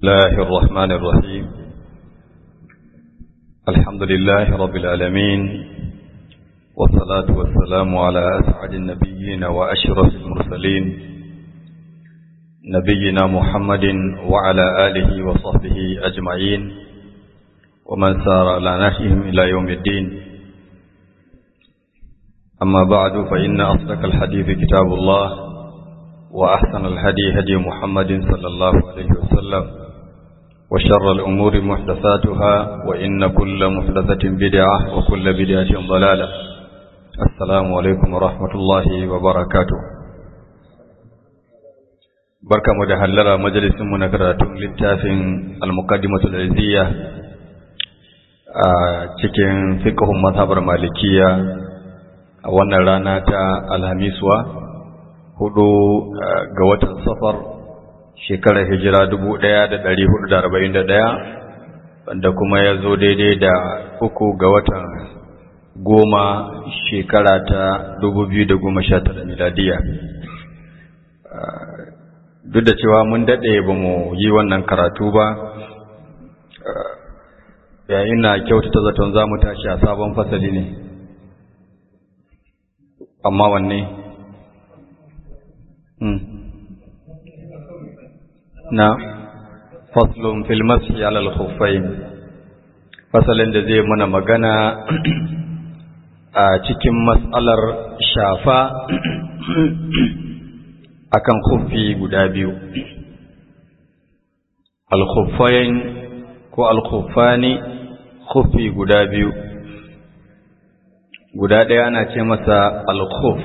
الله الرحمن الرحيم الحمد لله رب العالمين والصلاة والسلام على أسعد النبيين وأشرف المرسلين نبينا محمد وعلى آله وصحبه أجمعين ومن سار على نهجهم إلى يوم الدين أما بعد فإن أصدق الحديث كتاب الله وأحسن الهدي هدي محمد صلى الله عليه وسلم وشر الأمور محدثاتها وإن كل محدثة بدعة وكل بدعة ضلالة السلام عليكم ورحمة الله وبركاته بركة مدهلرة مجلس منكرة للتافن المقدمة العزية cikin fiqhun mazhabar malikiya a wannan rana ta alhamiswa hudu ga watan safar shekarar hijira dubu ɗaya da ɗari hudu da arba'in da ɗaya wanda kuma ya zo daidai da uku ga watan goma shekara ta dubu biyu da goma sha tara miladiya duk da cewa mun daɗe ba mu yi wannan karatu ba yayin na kyautata zaton za mu tashi a sabon fasali ne amma wanne na faslun fil mashi alal khuffain fasalin da zai mana magana a cikin matsalar shafa akan khuffi guda biyu al khuffain ko al khuffani khuffi guda biyu guda ɗaya ana ce masa al khuff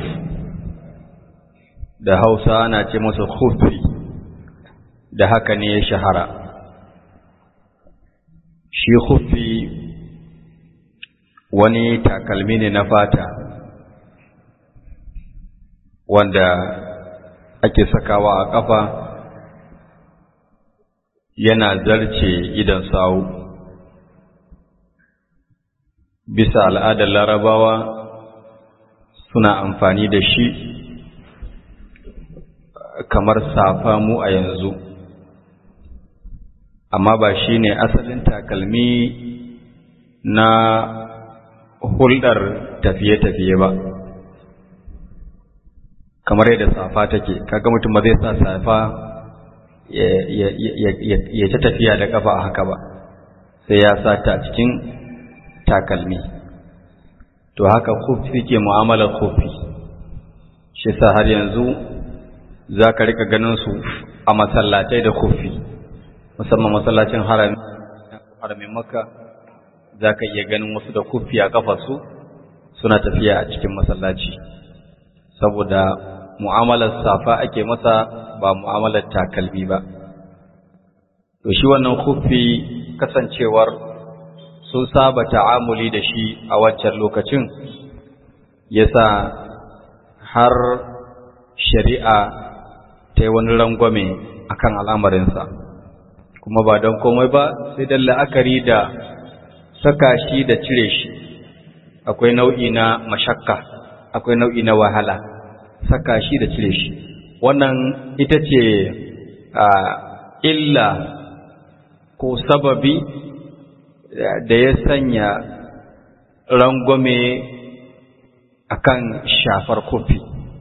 da Hausa ana ce masa khuffi da haka ne ya shahara shi khuffi wani takalmi ne na fata wanda ake sakawa a ƙafa yana zarce idan sawu bisa al'adar larabawa suna amfani da shi kamar safa mu a yanzu amma ba shi ne asalin takalmi na hulɗar tafiye-tafiye ba kamar yadda safa take kaga mutum ba zai sa safa ya ta tafiya da kafa a haka ba sai ya sa ta cikin takalmi to haka kufi ke mu'amalar kufi shi sa har yanzu za ka rika ganin su a masallatai da kufi musamman masallacin haramin makka za ka iya ganin wasu da kufi a kafarsu suna tafiya a cikin masallaci saboda mu'amalar safa ake masa ba mu'amalar takalmi ba to shi wannan kufi kasancewar sun saba ta'amuli da shi a wancan lokacin yasa har shari'a ta yi wani rangwame akan al'amarinsa kuma ba don komai ba sai da la'akari da saka shi da cire shi akwai nau'i na mashakka akwai nau'i na wahala saka shi da cire shi wannan ita ce illa ko sababi da ya sanya rangwame akan shafar kofi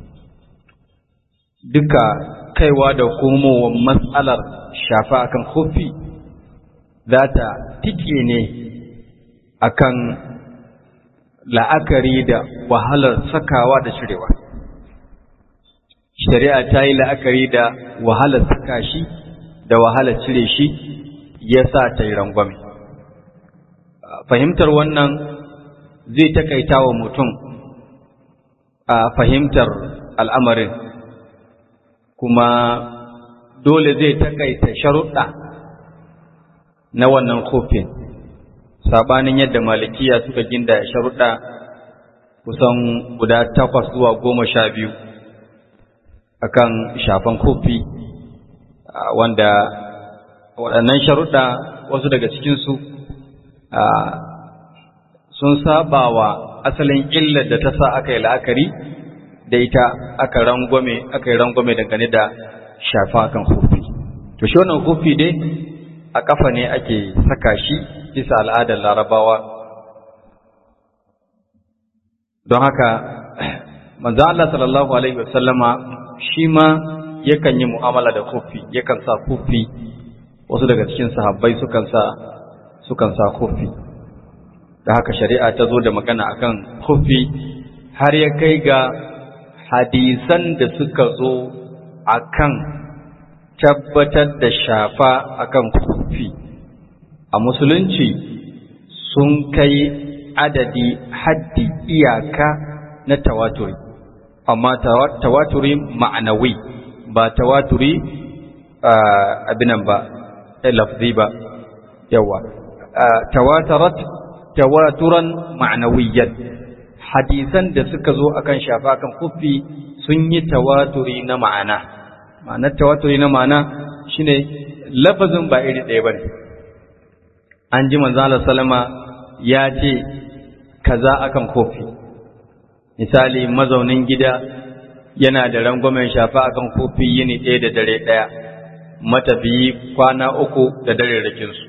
duka kaiwa da komowar matsalar shafa akan kofi za ta tike ne akan la'akari da wahalar sakawa da cirewa shari'a ta yi la'akari da wahalar saka shi da wahalar cire shi ya sa ta yi rangwame fahimtar wannan zai takaita wa mutum a fahimtar al'amarin kuma dole zai takaita sharuɗa na wannan kofin sabanin yadda malikiya suka ginda sharuɗa kusan guda takwas zuwa goma sha biyu akan shafan kofi wanda waɗannan sharuɗa wasu daga cikinsu sun saba wa asalin illar da ta sa aka yi la'akari da ita aka rangwame aka yi rangwame dangane da shafa kan hufi to shi wannan hufi dai a ƙafa ne ake saka shi bisa al'adar larabawa don haka manzo Allah sallallahu alaihi wasallama shi ma yakan yi mu'amala da kufi yakan sa kufi wasu daga cikin sahabbai sukan sa sukan sa kufi da haka shari'a ta zo da magana akan kufi har ya kai ga hadisan da suka zo akan tabbatar da shafa akan kufi a musulunci sun kai adadi haddi iyaka na tawaturi amma tawaturi ma'anawi ba tawaturi abinan ba lafzi ba yawa tawatarat tawaturan ma'anawiyyar hadisan da suka zo akan shafa kan kufi sun yi tawaturi na ma'ana ma'anar tawaturi na ma'ana shine lafazin ba iri ɗaya bane an ji manzo Allah sallama ya ce kaza akan kofi misali mazaunin gida yana da rangwamen shafa akan kofi yini ɗaya da dare ɗaya matafiyi kwana uku da dare rakinsu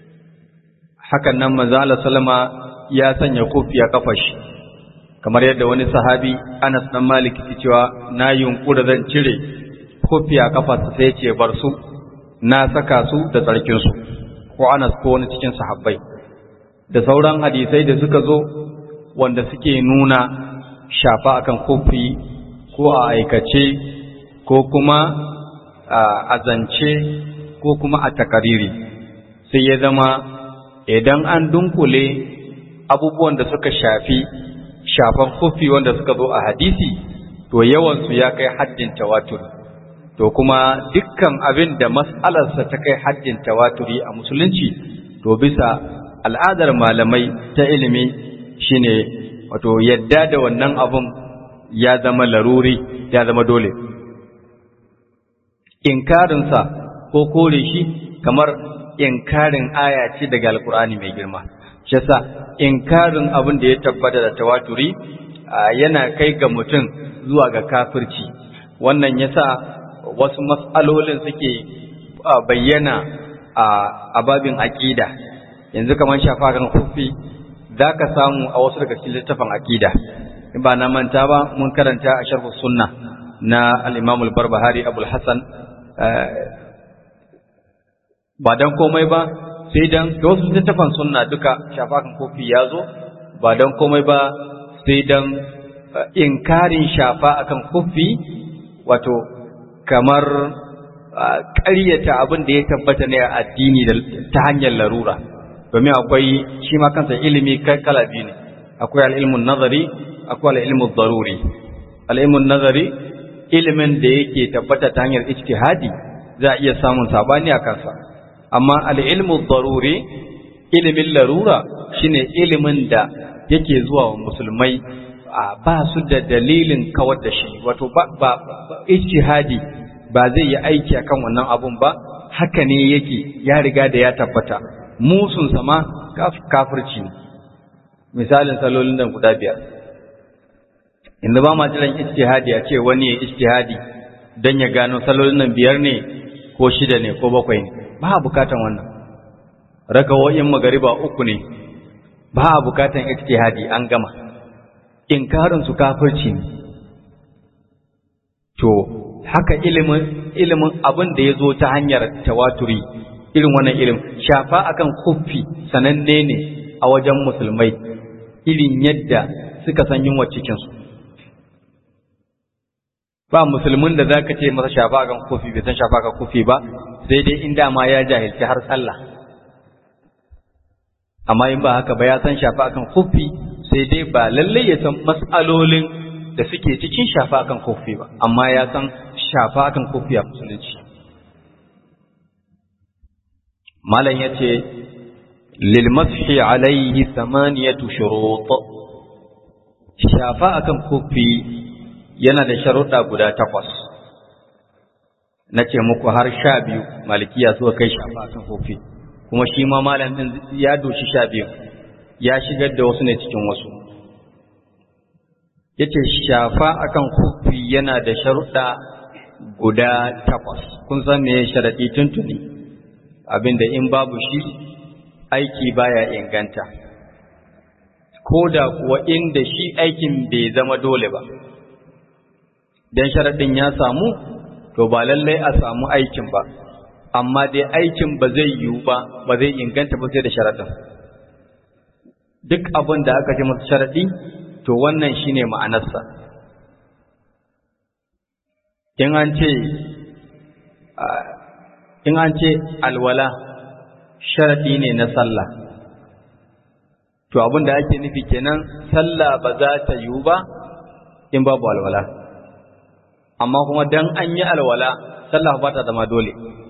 hakan nan manzo Allah sallama ya sanya kofi a kafar shi kamar yadda wani sahabi Anas dan Malik ke cewa na yunkura zan cire kofi a kafarsa sai ce bar su na saka su da tsarkin su ko Anas ko wani cikin sahabbai da sauran hadisai da suka zo wanda suke nuna shafa akan kofi ko a aikace ko kuma a zance ko kuma a takariri sai ya zama idan an dunkule abubuwan da suka shafi shafan kofi wanda suka zo a hadisi to yawansu ya kai haddin tawatur to kuma dukkan abin da mas'alarsa ta kai haddin tawaturi a musulunci to bisa al'adar malamai ta ilimi shine wato yadda da wannan abun ya zama laruri ya zama dole inkarinsa ko kore shi kamar inkarin aya ce daga alkur'ani mai girma shi yasa inkarin abin da ya tabbata da tawaturi yana kai ga mutum zuwa ga kafirci wannan yasa wasu mas'alolin suke bayyana a babin aqida yanzu kamar shafa kan kufi zaka samu a wasu daga cikin littafin aqida in ba na manta ba mun karanta a sharh sunna na al-imam al-barbahari abul hasan ba dan komai ba sai dan da wasu littafan sunna duka shafakan kofi ya zo ba dan komai ba sai dan inkarin shafa akan kofi wato kamar ƙaryata abin da ya tabbata ne a addini ta hanyar larura domin akwai shi ma kansa ilimi kala biyu ne akwai al'ilmun nazari akwai al'ilmun daruri al'ilmun nazari ilimin da yake tabbata ta hanyar ijtihadi za a iya samun sabani a kansa amma al'ilmu daruri ilimin larura shine ilimin da yake zuwa wa musulmai ba su da dalilin kawar da shi wato ba ba ijtihadi ba zai yi aiki akan wannan abun ba haka ne yake ya riga da ya tabbata musun sama kafirci ne misalin salolin nan guda biyar inda ba ma jiran ijtihadi a ce wani ya ijtihadi don ya gano salolin nan biyar ne ko shida ne ko bakwai ne ba a bukatan wannan rakawoyin magariba uku ne ba a bukatan ijtihadi an gama inkarin su kafirci ne to haka ilimin ilimin abin da ya zo ta hanyar tawaturi irin wannan ilim shafa akan kuffi sananne ne a wajen musulmai irin yadda suka san yunwa cikinsu ba musulmin da za ka ce masa shafa akan kufi bai san shafa akan kufi ba sai dai in dama ya jahilci har sallah amma in ba haka ba ya san shafa akan kufi sai dai ba lallai ya san mas'alolin da suke cikin shafa akan kufi ba amma ya san shafa akan kufi a musulunci malam ya ce lil mashi alaihi thamaniyatu shurut shafa akan kufi yana da sharuɗa guda takwas na ce muku har sha biyu malikiya suka kai shafa akan kofi kuma shi ma malam ɗin ya doshi sha biyu ya shigar da wasu ne cikin wasu ya ce shafa akan kofi yana da sharuɗa guda takwas kun san me sharaɗi tuntuni abinda in babu shi aiki baya inganta ko da kuwa inda shi aikin bai zama dole ba dan sharaɗin ya samu to ba lallai a samu aikin ba amma dai aikin ba zai yiwu ba ba zai inganta ba sai da sharaɗin duk abin da aka ce masa sharaɗi to wannan shine ma'anarsa in an ce in an ce alwala sharaɗi ne na sallah to abin da ake nufi kenan sallah ba za ta yiwu ba in babu alwala amma kuma dan an yi alwala sallah ba ta zama dole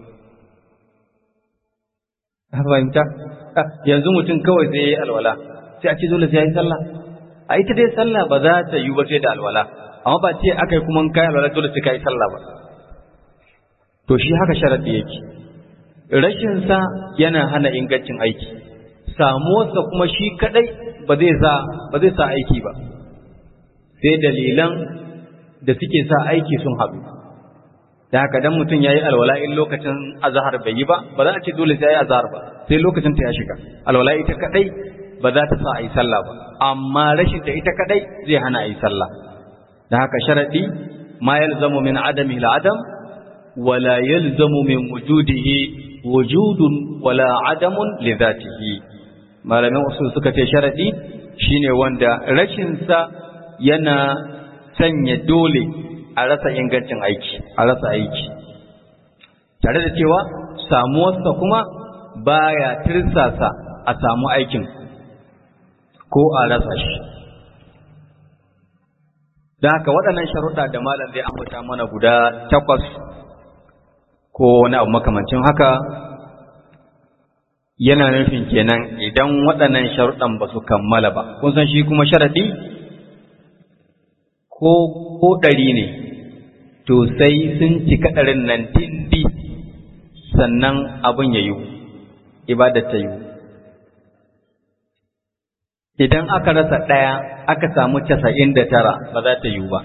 fahimta yanzu mutum kawai zai yi alwala sai a ce dole sai ya yi sallah a ita dai sallah ba za ta yiwu ba sai da alwala amma ba ce aka yi kuma kai alwala dole sai ka yi sallah ba to shi haka sharadi yake rashin sa yana hana ingancin aiki samuwarsa kuma shi kadai ba zai sa ba zai sa aiki ba sai dalilan da suke sa aiki sun haɗu da haka dan mutum yayi alwala in lokacin azhar bai yi ba ba za a ce dole sai yayi azhar ba sai lokacin ta ya shiga alwala ita kadai ba za ta sa a yi sallah ba amma rashin ta ita kadai zai hana a yi sallah da haka sharadi ma yalzamu min adami al-adam wala yalzamu min wujudihi wujudun wala adamun li dhatihi malamin usul suka ce sharadi shine wanda rashin sa yana sanya dole a rasa ingancin aiki a rasa aiki tare da cewa samuwarsa kuma baya tirsasa a samu aikin ko a rasa shi da haka waɗannan sharuɗa da malam zai ambata mana guda takwas ko wani abu makamancin haka yana nufin kenan idan waɗannan sharuɗan ba su kammala ba kun san shi kuma sharaɗi ko ko ɗari ne to sai sun cika ɗarin nan dindi sannan abin ya yiwu ibadar ta yiwu idan aka rasa ɗaya aka samu casa'in da tara ba za ta yiwu ba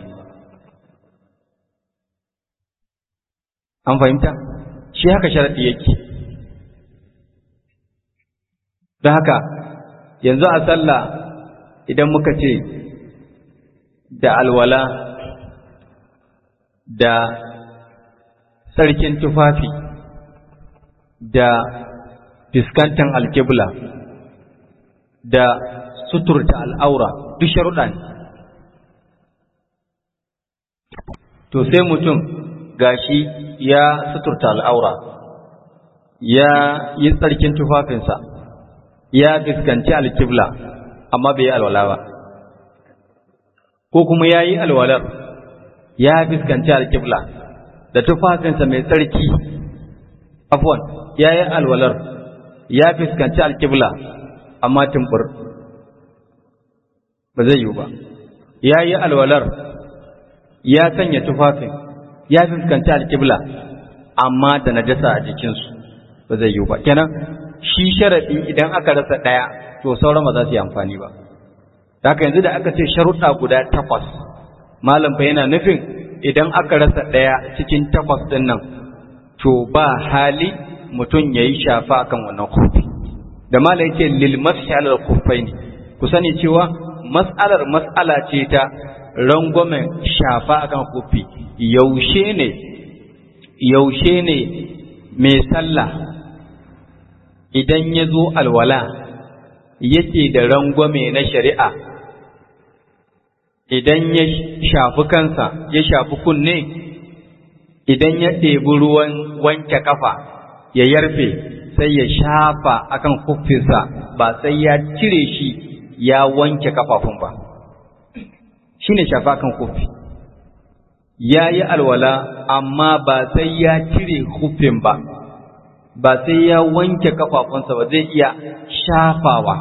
an fahimta shi haka sharaɗi yake don haka yanzu a sallah idan muka ce da alwala da sarkin tufafi da fiskantan alkibla da suturta al'aura duk sharuɗa ne to sai mutum gashi ya suturta al'aura ya yi tsarkin tufafinsa ya fiskanci alkibla amma bai yi alwala ba ko kuma ya yi alwalar ya fiskanci alkibla da tufafinsa mai tsarki afwan ya yi alwalar ya fiskanci alkibla amma tumbur ba zai yiwu ba ya yi alwalar ya sanya tufafin ya fuskanci alkibla amma da najasa a jikinsu ba zai yiwu ba kenan shi sharaɗi idan aka rasa ɗaya to sauran ba za su yi amfani ba haka yanzu da aka ce sharuɗa guda takwas malam fa yana nufin idan aka rasa ɗaya cikin takwas ɗin nan to ba hali mutum ya yi shafa akan wannan kofi da malam yake lil mashalar kufai ne ku sani cewa mas'alar mas'ala ce ta rangwamen shafa akan kofi yaushe ne yaushe ne mai sallah idan ya zo alwala yake da rangwame na shari'a idan ya shafi kansa ya shafi kunne idan ya ɗebi ruwan wanke kafa ya yarfe sai ya shafa akan kuffinsa ba sai ya cire shi ya wanke kafafun ba shi ne shafa kan kufi ya yi alwala amma ba sai ya cire kufin ba ba sai ya wanke kafafunsa ba zai iya shafawa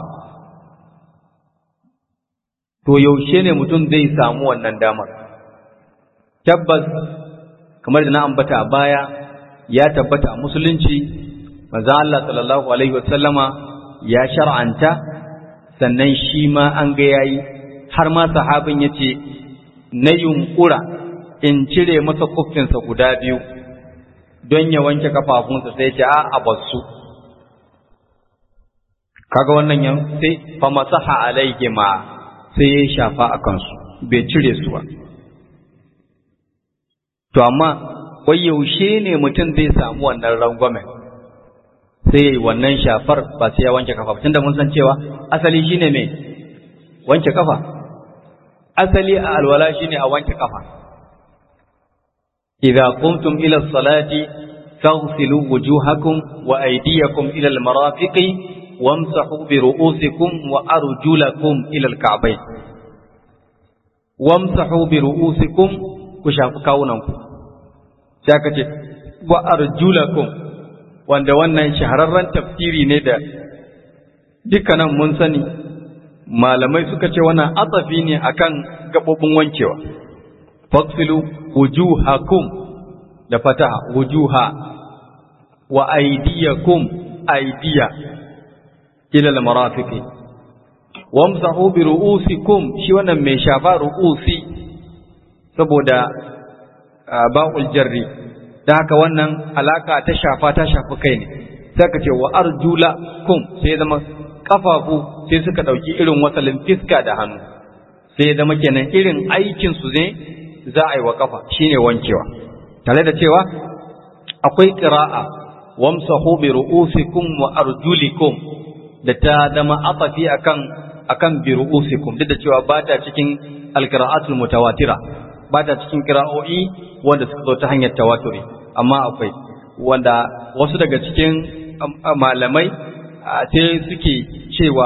to yaushe ne mutum zai samu wannan damar tabbas kamar da na ambata a baya ya tabbata a musulunci manzo Allah sallallahu alaihi wasallama ya shar'anta sannan shi ma an ga yayi har ma sahabin yace na yunkura in cire masa kuffinsa guda biyu don ya wanke kafafunsa sai ce a a basu kaga wannan yan sai fa masaha alaihima sai ya shafa a kansu bai cire su ba to amma wai yaushe ne mutum zai samu wannan rangwamen sai ya yi wannan shafar ba sai ya wanke kafa tunda mun san cewa asali shine me wanke kafa asali a alwala shine a wanke kafa idza qumtum ila salati faghsilu wujuhakum wa aydiyakum ila almarafiqi wamsahu bi ru'usikum wa arjulakum ila alka'bayn wamsahu bi ru'usikum ku shafi kawunanku sai aka ce wa arjulakum wanda wannan shahararren tafsiri ne da dukkanan mun sani malamai suka ce wannan atsafi ne akan gabobin wankewa faksilu wujuhakum da fataha wujuha wa aydiyakum aydiya ila al-marafiqi wamsahu bi ru'usikum shi wannan mai shafa ru'usi saboda ba'ul jarri da haka wannan alaka ta shafa ta shafi kai ne sai ka ce wa arjula kum sai zama kafafu sai suka dauki irin wasalin fiska da hannu sai zama kenan irin aikin su ne za a yi wa kafa shine wankewa tare da cewa akwai qira'a wamsahu bi ru'usikum wa arjulikum da ta zama atafi akan akan bi ru'usikum duk da cewa ba ta cikin alqira'atul mutawatira ba ta cikin qira'o'i wanda suka zo ta hanyar tawaturi amma akwai wanda wasu daga cikin malamai sai suke cewa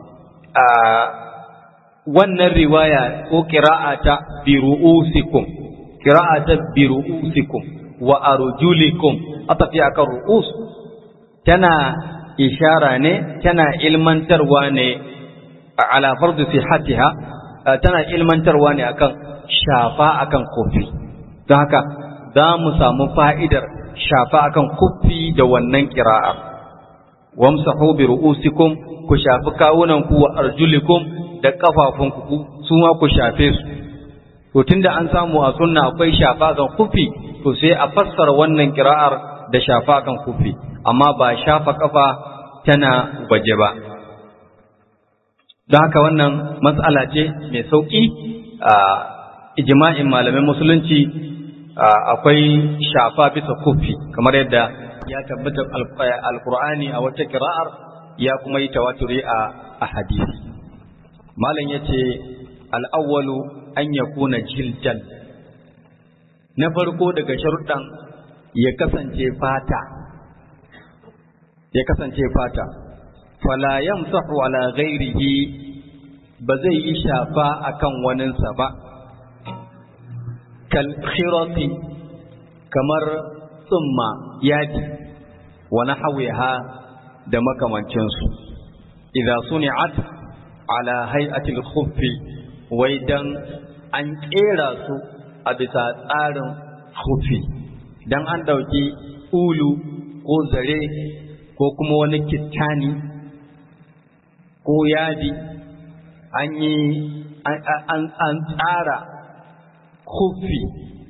wannan riwaya ko qira'ata bi ru'usikum qira'ata bi ru'usikum wa arjulikum atafi akan ru'us tana ishara ne tana ilmantarwa ne ala fardu sihatiha tana ilmantarwa ne akan shafa akan kofi don haka za mu samu fa'idar shafa akan kofi da wannan kira'a wamsahu bi ru'usikum ku shafi kawunanku wa arjulikum da kafafunku su ma ku shafe su to tunda an samu a sunna akwai shafa akan kofi to sai a fassara wannan kira'ar da shafa akan kofi amma ba shafa kafa tana waje ba don haka wannan matsala ce mai sauƙi a ijma'in malamin musulunci akwai shafa bisa kufi kamar yadda ya tabbata alkur'ani a wata kira'ar ya kuma yi tawaturi a hadisi malam ya ce al'awwalu an ya kuna jiljan na farko daga sharuɗan ya kasance fata ya kasance fata fala yamsahu ala ghairihi ba zai yi shafa akan waninsa ba kal khirati kamar tsumma yadi wa nahwiha da makamancinsu idza suni'at ala hay'ati al-khuffi wai dan an kera su a bisa tsarin khuffi dan an dauki ulu ko zare ko kuma wani kittani ko yadi an yi an tsara kufi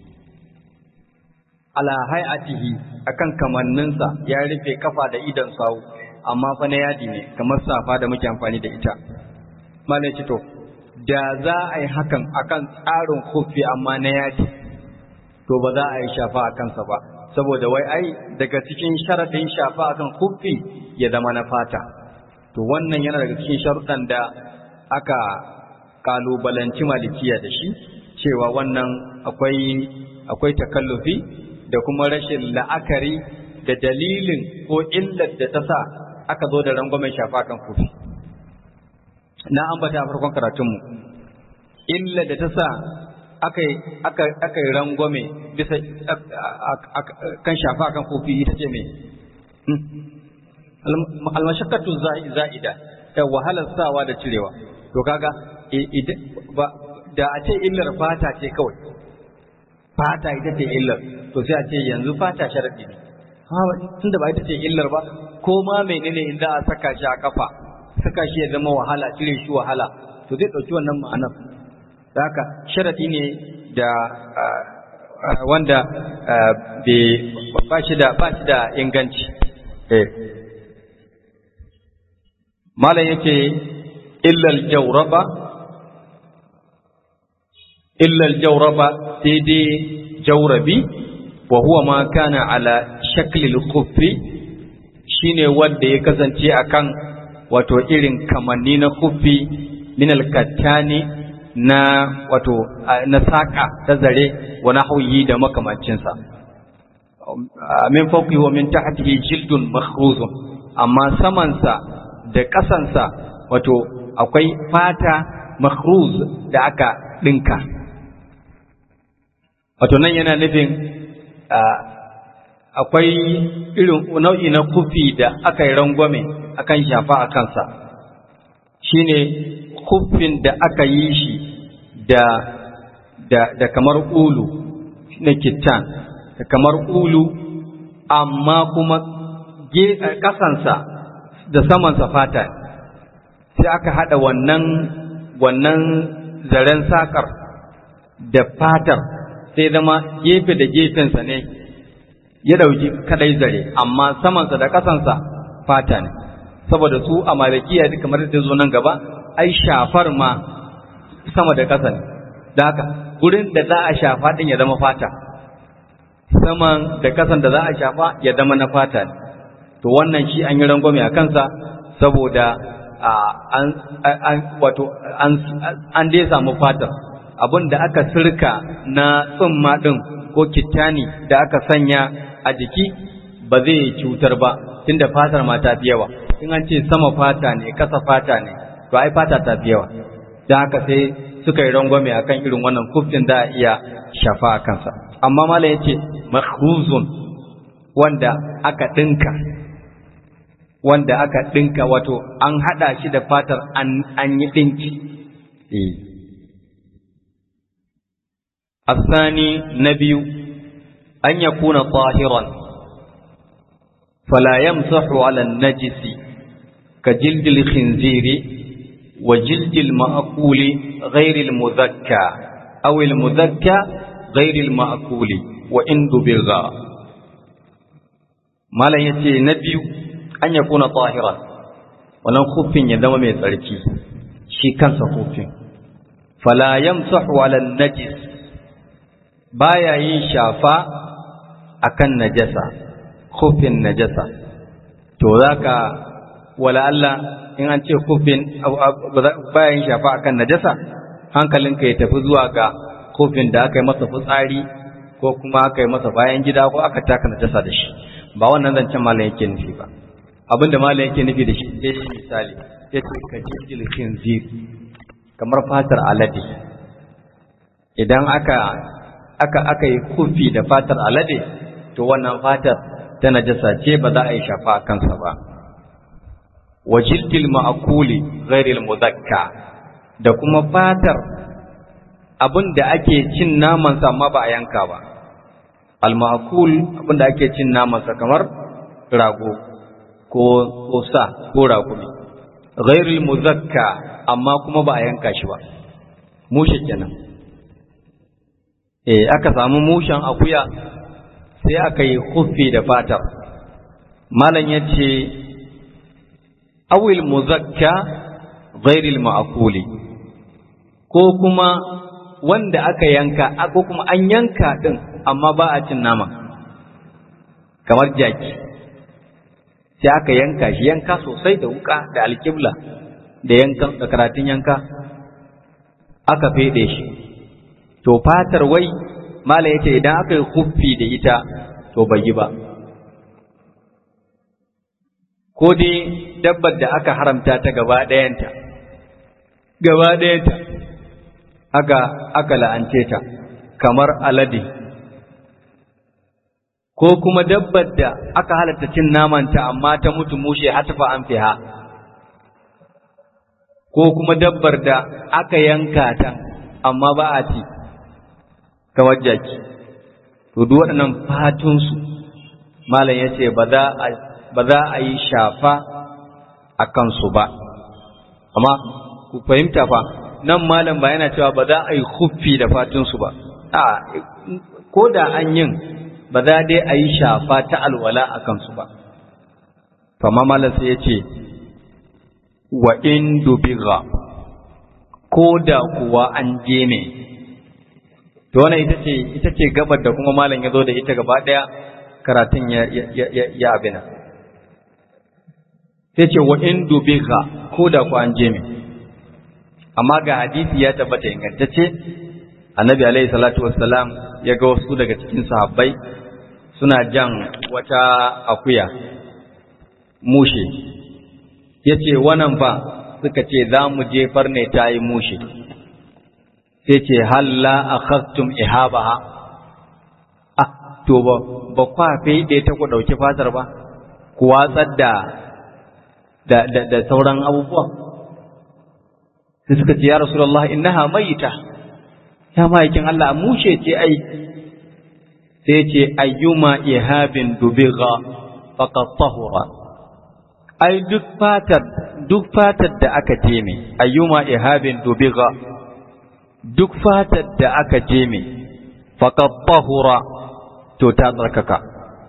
ala hay'atihi akan kamanninsa ya rufe kafa da idan sawu amma fa na yadi ne kamar safa da muke amfani da ita malai ce to da za a yi hakan akan tsarin kufi amma na yadi to ba za a yi shafa a kansa ba saboda wai ai daga cikin sharaɗin shafa akan kufi ya zama na fata to wannan yana daga cikin sharuɗan da aka kalubalanci malikiya da shi cewa wannan akwai akwai takallufi da kuma rashin la'akari da dalilin ko illar da ta sa aka zo da rangwamen shafa kan kufi na ambata a farkon karatunmu illar da ta sa aka yi rangwame bisa kan shafa kan kofi ita ce mai almashakatu za'ida ta wahalar sawa da cirewa to kaga da a ce illar fata ce kawai fata ita ce illar to sai a ce yanzu fata sharaɗi ne tunda ba ita ce illar ba ko ma menene in za a saka shi a kafa saka shi ya zama wahala cire shi wahala to zai ɗauki wannan ma'anar da haka sharaɗi ne da wanda ba shi da ba shi da inganci malam yace illal jawraba illal jawraba sai dai jawrabi wa huwa ma kana ala shaklil khuffi shine wanda ya kasance akan wato irin kamanni na khuffi min al-kattani na wato na saka ta zare wa nahwi da makamancinsa min fawqi wa min tahtihi jildun makhruzun amma samansa da ƙasansa wato akwai fata makhruz da aka ɗinka wato nan yana nufin akwai irin nau'i na kufi da aka yi rangwame akan shafa a kansa shine kufin da aka yi shi da da da kamar ulu na kittan da kamar ulu amma kuma ƙasansa da samansa fata sai aka haɗa wannan wannan zaren sakar da fatar sai zama gefe da gefensa ne ya ɗauki kadai zare amma samansa da ƙasansa fata ne saboda su a malikiya kamar da zo nan gaba ai shafar ma sama da ƙasa ne da haka gurin da za a shafa ɗin ya zama fata saman da ƙasan da za a shafa ya zama na fata ne to wannan shi an yi rangwame a kansa saboda an wato an dai samu fatar abin da aka sirka na tsumma ɗin ko kittani da aka sanya a jiki ba zai cutar ba tunda fatar ma ta fi yawa in an ce sama fata ne ƙasa fata ne to ai fata ta fi yawa don haka sai suka yi rangwame akan irin wannan kufin da a iya shafa a kansa amma malam yace makhruzun wanda aka ɗinka wanda aka ɗinka wato an haɗa shi da fatar an yi ɗinki. الثاني نبي أن يكون طاهرا فلا يمسح على النجس كجلد الخنزير وجلد المأكول غير المذكى أو المذكى غير المأكول وإن دبغا ما لا يتي نبي an ya kuna tahiran wannan kufin ya zama mai tsarki shi kansa kufin fala yamsahu ala najis baya yin shafa akan najasa kufin najasa to zaka wala Allah in an ce kufin baya yin shafa akan najasa hankalinka ya tafi zuwa ga kufin da aka yi masa fitsari ko kuma aka yi masa bayan gida ko aka taka najasa da shi ba wannan zancen malam yake nufi ba abin da malam yake nufi da shi sai shi misali ya ce ka jijjil khinzir kamar fatar alade idan aka aka aka yi kufi da fatar alade to wannan fatar ta najasa ce ba za a yi shafa a kansa ba wa jildil ma'akuli ghairil muzakka da kuma fatar abin da ake cin namansa amma ba a yanka ba al ma'akul abin da ake cin namansa kamar rago ko ko sa ko rakumi ghairul muzakka amma kuma ba a yanka shi ba mushe kenan eh aka samu mushen akuya sai aka yi khuffi da fatar malam yace awil muzakka ghairil ma'kuli ko kuma wanda aka yanka ko kuma an yanka din amma ba a cin nama kamar jaki sai aka yanka shi yanka sosai da wuka da alkibla da yankan da karatun yanka aka fede shi to fatar wai mala yace idan aka yi huffi da ita to bai yi ba ko dai dabbar da aka haramta ta gaba ɗayanta gaba ɗayanta aka aka la'ance ta kamar alade ko kuma dabbar da aka halatta cin namanta amma ta mutu mushe hatafa an fiha ko kuma dabbar da aka yanka ta amma ba a ci kamar jaki to duk waɗannan fatunsu malam ya ce ba za a yi shafa a kansu ba amma ku fahimta fa nan malam ba yana cewa ba za a yi huffi da fatunsu ba a ko da an yin ba za dai a yi shafa ta alwala a kansu ba. Fama malam sai ya ce, wa in dubiga ko da kuwa an je ne to wannan ita ce ita ce gabar da kuma malam ya zo da ita gaba daya karatun ya ya ya, ya abina sai ce wa in dubiga ko da kuwa an je ne amma ga hadisi ya tabbata ingantacce annabi alaihi salatu wassalam ya ga wasu daga cikin sahabbai suna jan wata akuya mushe ya ce wannan fa suka ce za mu jefar ne ta yi mushe sai ce halla a khastum ihabaha ah to ba ba kwa ɗaya ta ku ɗauki fatar ba ku watsar da da da sauran abubuwa sai suka ce ya rasulullah innaha mayita ya ma'aikin Allah mushe ce ai sai ce ayyuma ihabin dubiga faqad tahura ai duk fatar duk fatar da aka jeme ayyuma ihabin dubiga duk fatar da aka jeme faqad tahura to ta tsarkaka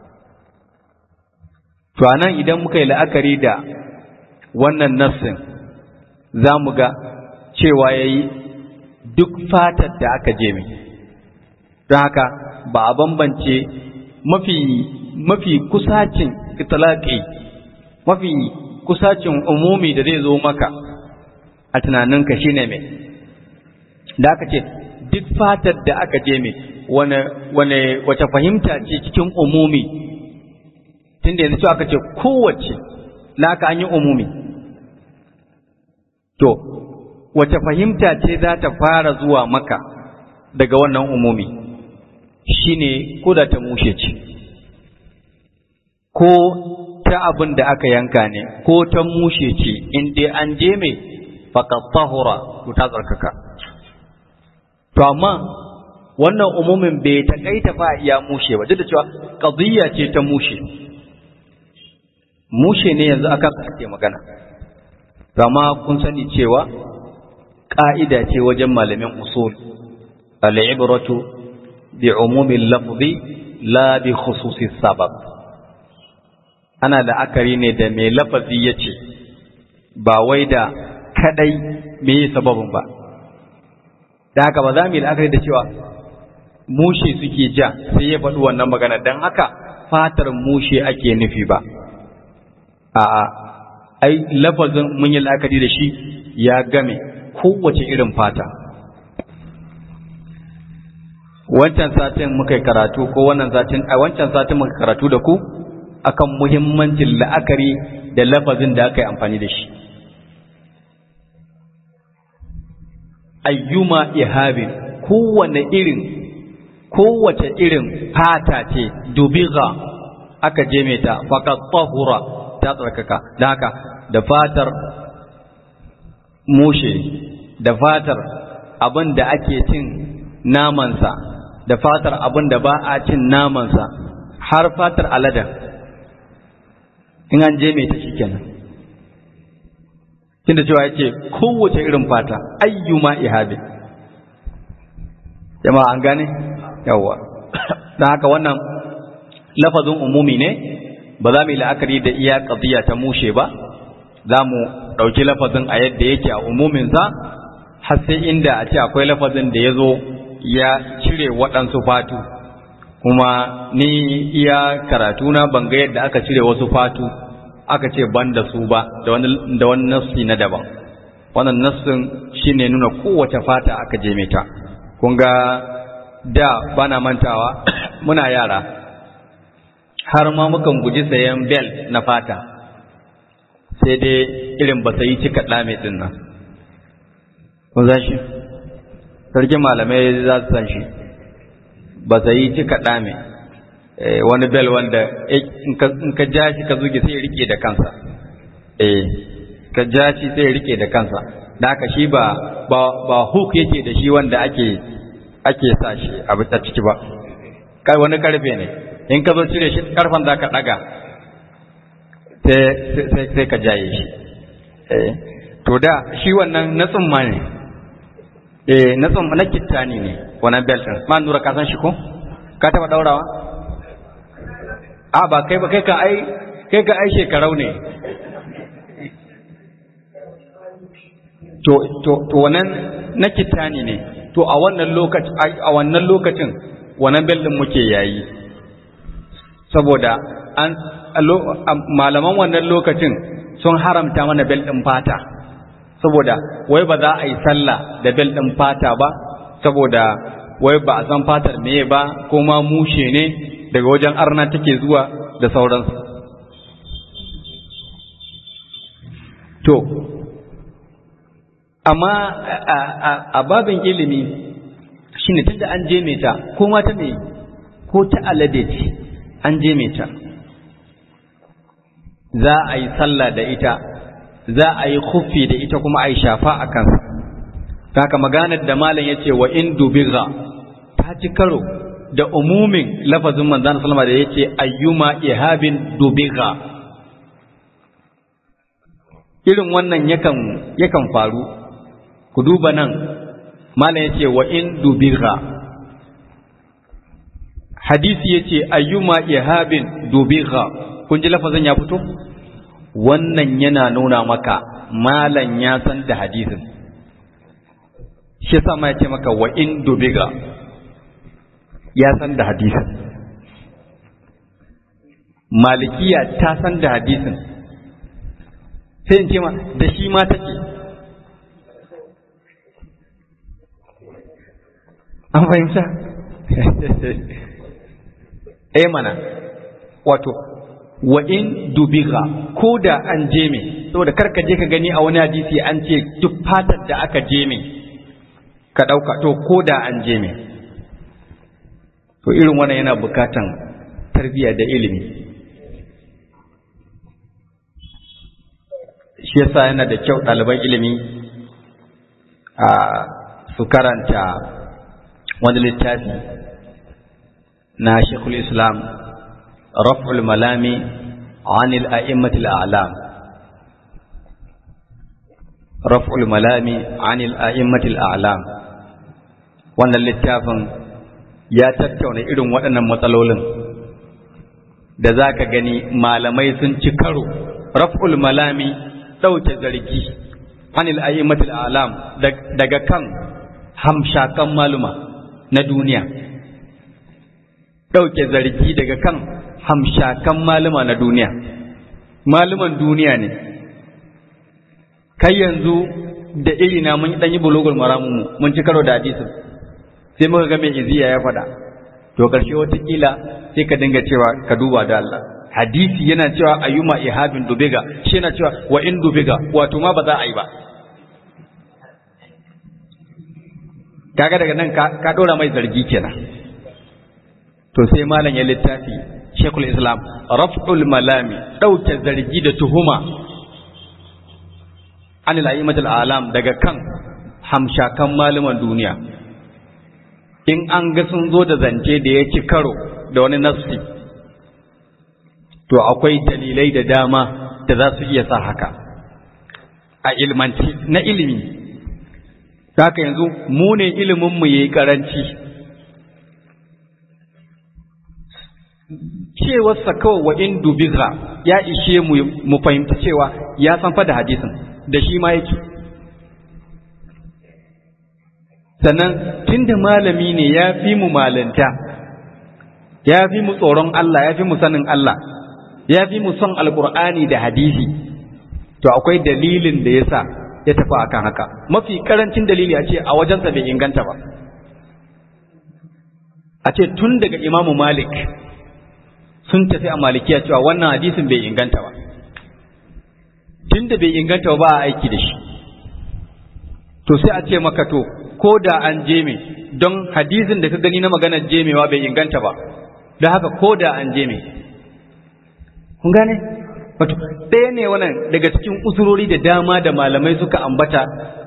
to anan idan muka yi la'akari da wannan nassin za mu ga cewa yayi duk fatar da aka jeme don haka ba a bambance mafi mafi kusacin itilaki mafi kusacin umumi da zai zo maka a tunaninka shine mai da aka ce duk fatar da aka je mai wane wace fahimta ce cikin umumi tunda yanzu aka ce kowace laka an yi umumi to wace fahimta ce za ta fara zuwa maka daga wannan umumi shine ko da ta mushe ce ko ta abin da aka yanka ne ko ta mushe ce in dai an je mai faqat tahura to ta tsarkaka to amma wannan umumin bai takaita fa iya mushe ba duk da cewa qadiyya ce ta mushe mushe ne yanzu aka ake magana to amma kun sani cewa ƙa'ida ce wajen malamin usul al'ibratu bi umumin lafzi la bi khususi sabab ana la'akari ne da mai lafazi ya ce ba wai da kadai me sababin ba da haka ba za mu yi la'akari da cewa mushe suke ja sai ya faɗi wannan magana don haka fatar mushe ake nufi ba a'a ai lafazin mun yi la'akari da shi ya game kowace irin fata wancan satin muka yi karatu ko wannan satin a wancan satin muka karatu da ku akan muhimmancin la'akari da lafazin da aka yi amfani da shi ayyuma ihabin kowane irin kowace irin fata ce dubiga aka je ta faqat tahura ta tsarkaka da haka da fatar mushe da fatar abin da ake cin namansa da fatar abin da ba a cin namansa har fatar aladen in an je mai ta shi kenan tunda cewa ya ce kowace irin fata ayyuma ihabi jama'a an gane yawwa don haka wannan lafazin umumi ne ba za mu yi la'akari da iya ƙaziya ta mushe ba za mu ɗauki lafazin a yadda yake a umuminsa har sai inda a ce akwai lafazin da ya zo ya cire waɗansu fatu kuma ni iya karatuna ban ga yadda aka cire wasu fatu aka ce ban da su ba da wani nassi na daban wannan nassin shine nuna kowace fata aka je ta kun ga da bana mantawa muna yara har ma mukan guji sayan bel na fata sai dai irin ba sai cika ɗame ɗin nan kun san shi sarkin malamai za su san shi ba sai cika ɗame wani bel wanda in ka ja shi ka zuge sai ya rike da kansa eh ka ja shi sai ya rike da kansa da haka shi ba ba hook yake da shi wanda ake ake sa shi a bisa ciki ba kai wani karfe ne in ka zo cire shi karfan za ka daga sai sai ka jaye shi eh to da shi wannan na tsumma ne eh na tsumma na kittani ne wannan belt din ma nura ka san shi ko ka taba daurawa a ba kai ba kai ka ai kai ka ai shekarau ne to to to wannan na kitani ne to a wannan lokacin a wannan lokacin wannan bel din muke yayi saboda an malaman wannan lokacin sun haramta mana bel din fata saboda wai ba za a yi sallah da bel din fata ba saboda wai ba a san fatar meye ba ko ma mushe ne daga wajen arna take zuwa da sauransu to amma a babin ilimi shine tunda an je ta ko ma ta me ko ta alade ce an je ta za a yi sallah da ita za a yi khuffi da ita kuma a yi shafa a kansa haka maganar da malam ya ce wa in dubiga ta ci karo da umumin lafazin manzan salama da ya ce ayyuma ihabin dubiga irin wannan yakan yakan faru ku duba nan malam ya ce wa in dubiga hadisi ya ce ayyuma ihabin dubiga kun ji lafazin ya fito wannan yana nuna maka malam ya san da hadisin shi yasa ma ya ce maka wa in dubiga ya san da hadisin malikiya ta san da hadisin sai in ce ma da shi ma take an fahimta eh mana wato wa in dubiga ko da an je me saboda karka je ka gani a wani hadisi an ce duk fatar da aka je me ka ɗauka to ko da an je me to irin wannan yana bukatan tarbiyya da ilimi shi yasa yana da kyau ɗaliban ilimi a su karanta wani littafi na shekul islam raf'ul malami anil a'immatil a'lam raf'ul malami anil a'immatil a'lam wannan littafin ya tattauna irin waɗannan matsalolin da za ka gani malamai sun ci karo raf'ul malami ɗauke zargi anil a'immatil a'lam daga kan hamshakan maluma na duniya ɗauke zargi daga kan hamshakan maluma na duniya maluman duniya ne kai yanzu da irina mun ɗan yi bulogul maramunmu mun ci karo da hadisin sai muka ga mai iziya ya faɗa to ƙarshe watakila sai ka dinga cewa ka duba da Allah hadisi yana cewa ayyuma ihabin dubiga shi yana cewa wa in dubiga wato ma ba za a yi ba kaga daga nan ka ɗora mai zargi kenan to sai malam ya littafi shekul islam raf'ul malami ɗauke zargi da tuhuma anil a'immatul alam daga kan hamshakan malaman duniya in an ga sun zo da zance da ya ci karo da wani nassi to akwai dalilai da dama da za su iya sa haka a ilmanci na ilimi haka yanzu mu ne iliminmu ya yi karanci cewarsa kawai wa in dubiza ya ishe mu mu fahimci cewa ya san fa da hadisin da shi ma yake sannan tunda malami ne ya fi mu malanta ya fi mu tsoron Allah ya fi mu sanin Allah ya fi mu son alkur'ani da hadisi to akwai dalilin da ya sa ya tafi akan haka mafi karancin dalili a ce a wajensa bai inganta ba a ce tun daga imamu malik sun tafi a malikiya cewa wannan hadisin bai inganta ba tun da bai inganta ba a aiki da shi to sai a ce maka to ko da an jeme don hadisin da ka gani na maganar jemewa bai inganta ba da haka ko da an jeme kun gane wato ɗaya ne wannan daga cikin usurori da dama da malamai suka ambata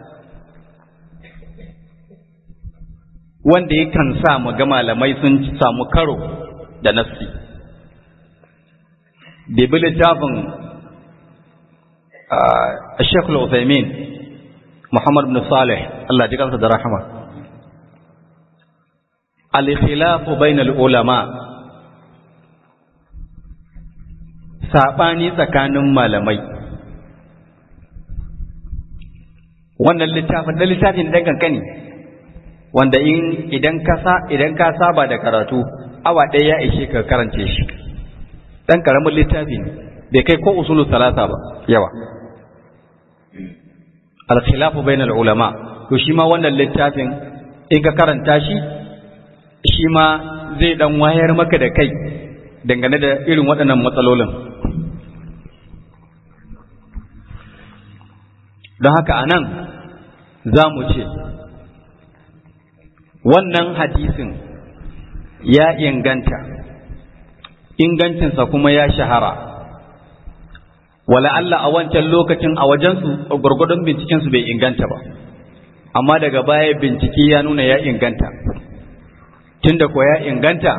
wanda yakan sa mu ga malamai sun samu karo da nassi da bi littafin Sheikh Al-Uthaymeen Muhammad bin Salih Allah ji kansa da rahama al-khilafu bainal ulama sabani tsakanin malamai wannan littafin da littafin dan kankani wanda in idan ka sa idan ka saba da karatu awa ɗaya ya ishe ka karance shi dan karamin littafi ne bai kai ko usulu salasa ba yawa al-khilafu bainal ulama to shi ma wannan littafin in ka karanta shi shi ma zai dan wayar maka da kai dangane da irin waɗannan matsalolin don haka anan za mu ce wannan hadisin ya inganta ingancinsa kuma ya shahara wala Allah a wancan lokacin a wajensu gwargwadon bincikensu bai inganta ba amma daga baya bincike ya nuna ya inganta tunda ko ya inganta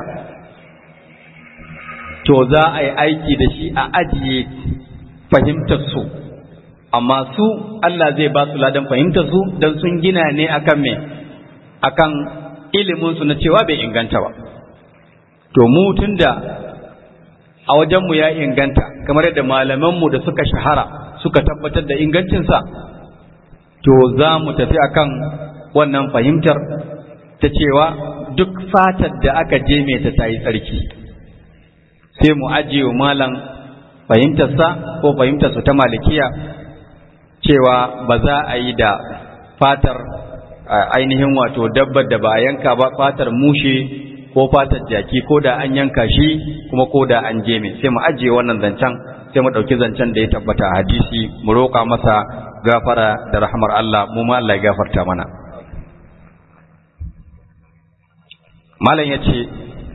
to za a yi aiki da shi a ajiye fahimtar su amma su Allah zai ba su ladan fahimtar su don sun gina ne akan me akan ilimin su na cewa bai inganta ba to mu tunda a wajenmu ya inganta kamar yadda malamanmu da suka shahara suka tabbatar da ingancinsa to za mu tafi akan wannan fahimtar ta cewa duk fatar da aka je mai ta tayi tsarki sai mu ajiye malam fahimtarsa ko fahimtarsa ta malikiya cewa ba za a yi da fatar ainihin wato dabbar da ba a yanka ba fatar mushe ko fatar jaki ko da an yanka shi kuma ko da an jeme sai mu ajiye wannan zancen sai mu ɗauki zancen da ya tabbata a hadisi mu roƙa masa gafara da rahmar Allah mu ma Allah ya gafarta mana malam ya ce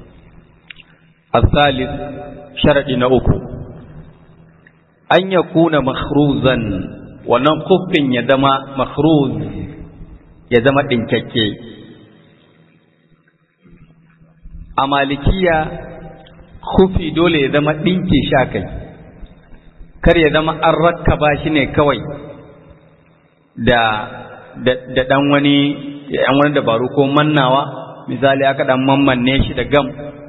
asalis sharaɗi na uku an ya kuna makhruzan wannan kuffin ya zama makhruz ya zama ɗinkakke a malikiya kufi dole ya zama ɗinke sha kai kar ya zama an rakkaba shi ne kawai da da ɗan wani ɗan wani dabaru ko mannawa misali aka ɗan mammanne shi da gam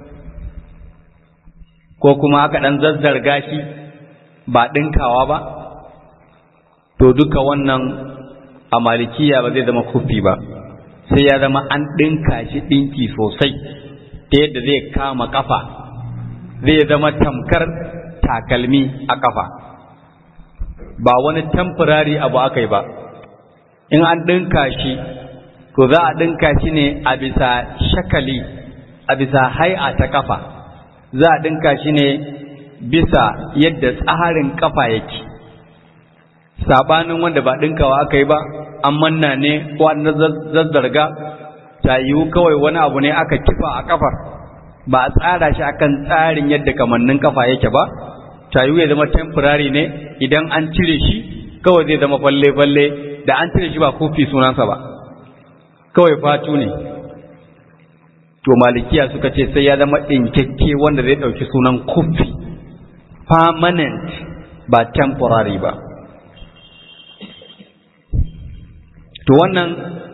ko kuma aka ɗan zazzarga shi ba ɗinkawa ba to duka wannan a malikiya ba zai zama kufi ba sai ya zama an ɗinka shi ɗinki sosai ta yadda zai kama ƙafa zai zama tamkar takalmi a ƙafa ba wani temporary abu aka yi ba in an ɗinka shi to za a ɗinka shi ne a bisa shakali a bisa hai'a ta ƙafa za a ɗinka shi ne bisa yadda tsarin ƙafa yake sabanin wanda ba ɗinkawa aka yi ba an manna ne ko an zazzarga ta yiwu kawai wani abu ne aka kifa a kafar ba a tsara shi akan tsarin yadda kamannin kafa yake ba ta yiwu ya zama temporary ne idan an cire shi kawai zai zama falle-falle da an cire shi ba kofi sunansa ba kawai fatu ne to malikiya suka ce sai ya zama ɗinkakke wanda zai ɗauki sunan kofi permanent ba temporary ba to wannan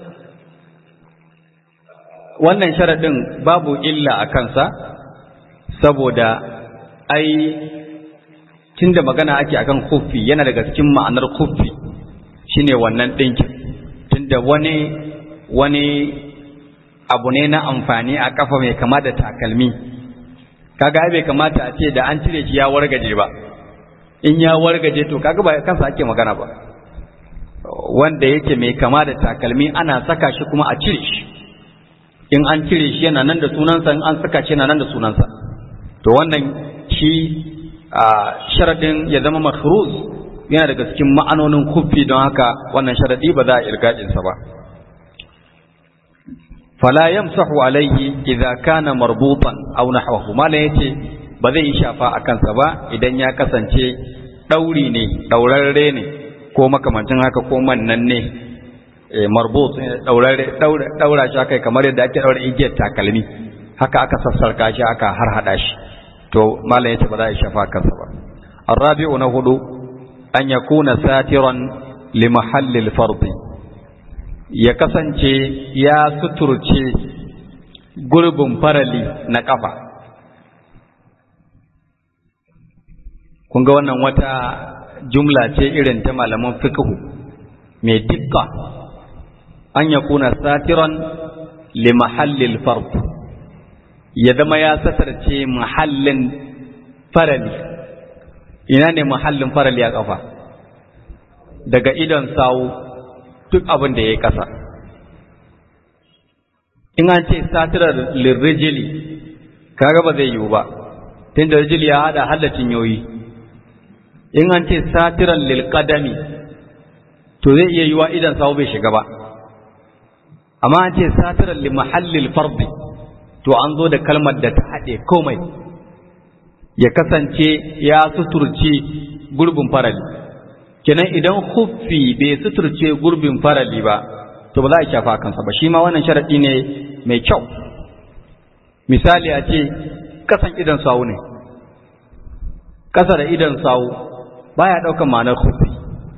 wannan sharaɗin babu illa a kansa saboda ai tunda magana ake akan kufi yana daga cikin ma'anar kufi shine wannan ɗinkin tunda wani wani abu ne na amfani a kafa mai kama da takalmi kaga bai kamata a ce da an cire shi ya wargaje ba in ya wargaje to kaga ba kansa ake magana ba wanda yake mai kama da takalmi ana saka shi kuma a cire shi in an cire shi yana nan da sunansa in an saka shi yana nan da sunansa to wannan shi a sharadin ya zama makhruz yana daga cikin ma'anonin kufi don haka wannan sharadi ba za a irgajin sa ba fala yamsahu alaihi idza kana marbutan aw nahwahu mala yace ba zai shafa a kansa ba idan ya kasance dauri ne daurarre ne ko makamancin haka ko mannan ne marbut daura shi aka kamar yadda ake daura igiyar takalmi haka aka sassarka shi aka har hada shi to malam yace ba za a shafa kansa ba arabi'u na hudu an yakuna satiran li mahallil fardi ya kasance ya suturce gurbin farali na kafa kun ga wannan wata jumla ce irin ta malaman fiqh mai dikka an ya kuna satiran li mahallil fard ya zama ya satarce mahallin farali ina ne mahallin farali a kafa daga idon sawu duk abin da ya yi ƙasa in an ce satirar lirrijili kaga ba zai yiwu ba tun da rijili ya hada hallacin yoyi in an ce satirar lilƙadami to zai iya yiwa idan sawu bai shiga ba amma an ce satirar limahallil fardi to an zo da kalmar da ta haɗe komai ya kasance ya suturce gurbin farali kenan idan huffi bai suturce gurbin farali ba to ba za a shafa kansa ba shi ma wannan sharaɗi ne mai kyau misali a ce kasan idan sawu ne ƙasa da idan sawu baya ɗaukan ma'anar huffi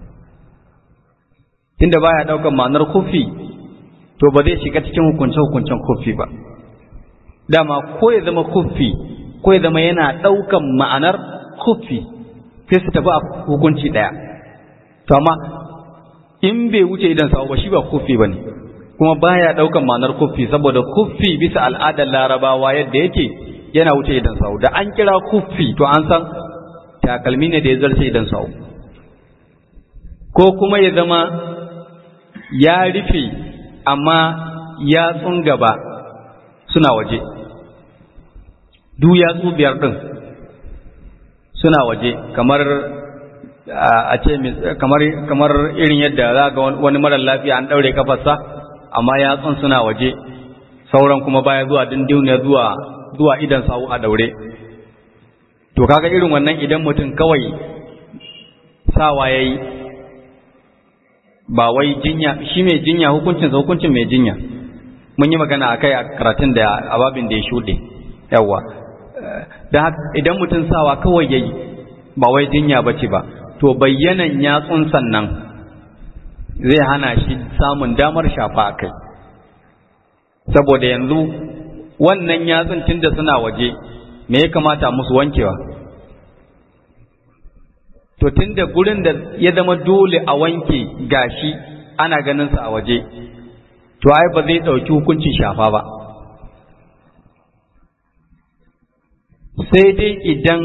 tunda baya ɗaukan ma'anar huffi to ba zai shiga cikin hukunce-hukuncen huffi ba dama ko ya zama huffi ko ya zama yana ɗaukan ma'anar huffi sai su tafi a hukunci ɗaya to amma in bai wuce idan sawu ba shi ba kuffi ba ne kuma baya ɗaukan ma'anar kuffi saboda kuffi bisa al'adar larabawa yadda yake yana wuce idan sawu da an kira kuffi to an san takalmi ne da ya zarce idan sawu ko kuma ya zama ya rufe amma yatsun gaba suna waje duk yatsu biyar ɗin suna waje kamar a ce kamar kamar irin yadda za ga wani marar lafiya an daure kafarsa amma yatsun suna waje sauran kuma baya zuwa dindiniya zuwa zuwa idan sawu a daure to kaga irin wannan idan mutum kawai sawa yayi ba wai jinya shi mai jinya hukuncin sa hukuncin mai jinya mun yi magana akai a karatun da ababin da ya shuɗe yawa dan idan mutum sawa kawai yayi ba wai jinya bace ba to bayyanan yatsun sannan zai hana shi samun damar shafa a kai saboda yanzu wannan yatsun tunda suna waje me ya kamata musu wankewa to tunda gurin da ya zama dole a wanke gashi ana ganin sa a waje to ai ba zai ɗauki hukuncin shafa ba sai dai idan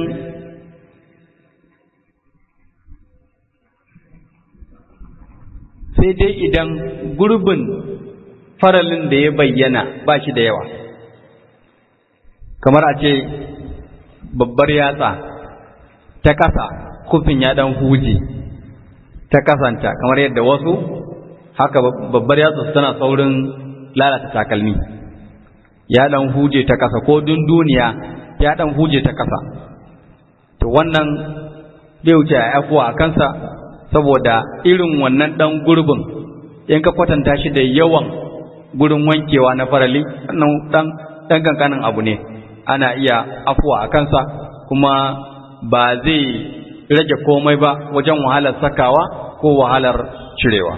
sai dai idan gurbin faralin da ya bayyana ba shi da yawa kamar a ce babbar yatsa ta kasa kufin ya dan huje ta kasanta kamar yadda wasu haka babbar yatsa tana saurin lalata takalmi ya dan huje ta kasa ko dunduniya ya dan huje ta kasa to wannan bai wuce a afuwa a kansa saboda irin wannan ɗan gurbin in ka kwatanta shi da yawan gurin wankewa na farali wannan ɗan ɗan kankanin abu ne ana iya afuwa a kansa kuma ba zai rage komai ba wajen wahalar sakawa ko wahalar cirewa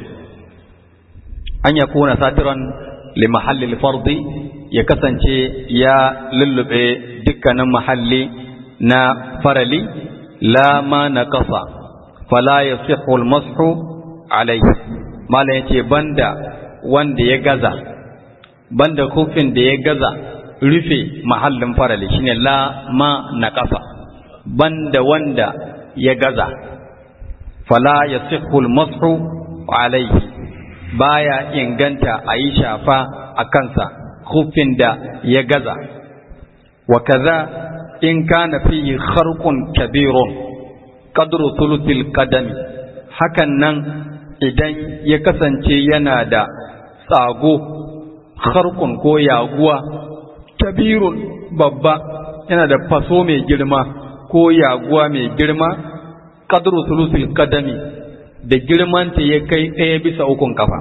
an ya kuna satiran li mahallil fardi ya kasance ya lullube dukkanin mahalli na farali la ma na kasa fala ya sihul mashu alaihi malam yace banda wanda ya gaza banda kufin da ya gaza rufe mahallin farali shine la ma naqasa banda wanda ya gaza fala ya sihul mashu alaihi baya inganta a yi shafa a kansa kufin da ya gaza wa kaza in kana fihi kharqun kabirun qadru thuluthil qadami hakan nan idan ya kasance yana da tsago kharqun ko yaguwa kabirun babba yana da faso mai girma ko yaguwa mai girma qadru thuluthil qadami da girmanta ya kai ɗaya bisa ukun kafa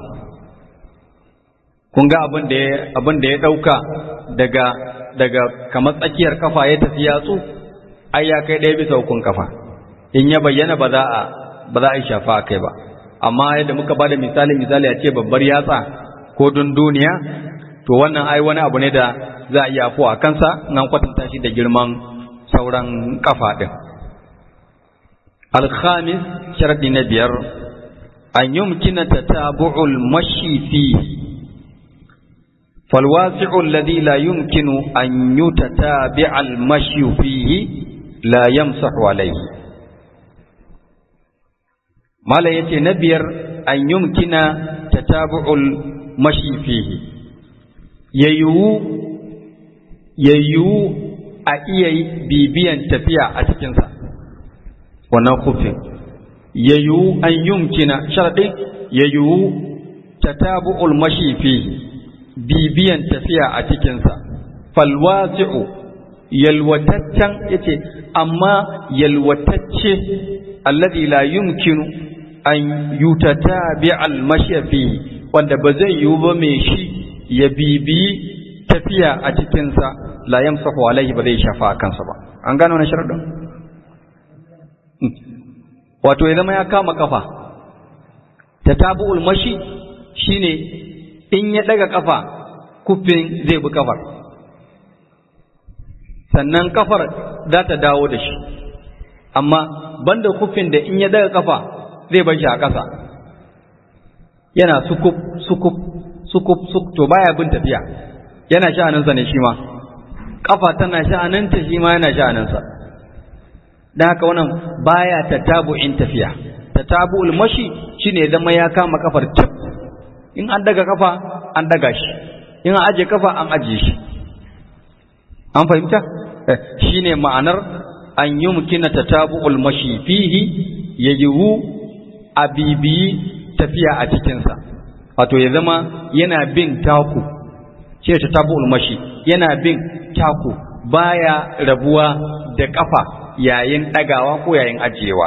kun ga abin da ya abin da ya dauka daga daga kamar tsakiyar kafa ya tafi yatsu ai ya kai ɗaya bisa ukun kafa in ya bayyana ba za a ba za a yi shafa kai ba amma yadda muka bada misali misali a ce babbar yatsa ko dunduniya to wannan ai wani abu ne da za a iya a kansa nan kwatanta shi da girman sauran kafa din alkhamis sharadi na biyar an yumkina tatabu'ul mashi fihi فالواسع الذي لا يمكن أن يتتابع المشي فيه لا يمسح عليه ما لا يتنبير أن يمكن تتابع المشي فيه ييو ييو أئي بيبيا تفيا أتكنسا ونخف ييو أن يمكن شرط ييو تتابع المشي فيه bibiyan tafiya a cikinsa falwasi'u yalwataccen yace amma yalwatacce alladhi la yumkinu an yutatabi al-mashyafi wanda ba zai yiwu ba mai shi ya bibiyi tafiya a cikinsa la yamsahu alaihi ba zai shafa a kansa ba an gano na sharadin wato ya zama ya kama kafa tatabu'ul mashi shine in ya daga kafa kufin zai bi kafar sannan kafar za ta dawo da shi amma banda kufin da in ya daga kafa zai bar shi a ƙasa yana sukuf sukuf sukuf suk to baya bin tafiya yana sha'aninsa ne shi ma kafa tana sha'aninta shi ma yana sha'aninsa don haka wannan baya tatabu'in tafiya tatabu'ul mashi shine zama ya kama kafar cip in an daga kafa an daga shi in an aje kafa an aje shi an fahimta shine ma'anar an yi mukina tatabu'ul mashi fihi yajibu abibi tafiya a cikinsa wato ya zama yana bin taku shi tatabu'ul mashi yana bin taku baya rabuwa da kafa yayin dagawa ko yayin ajiyewa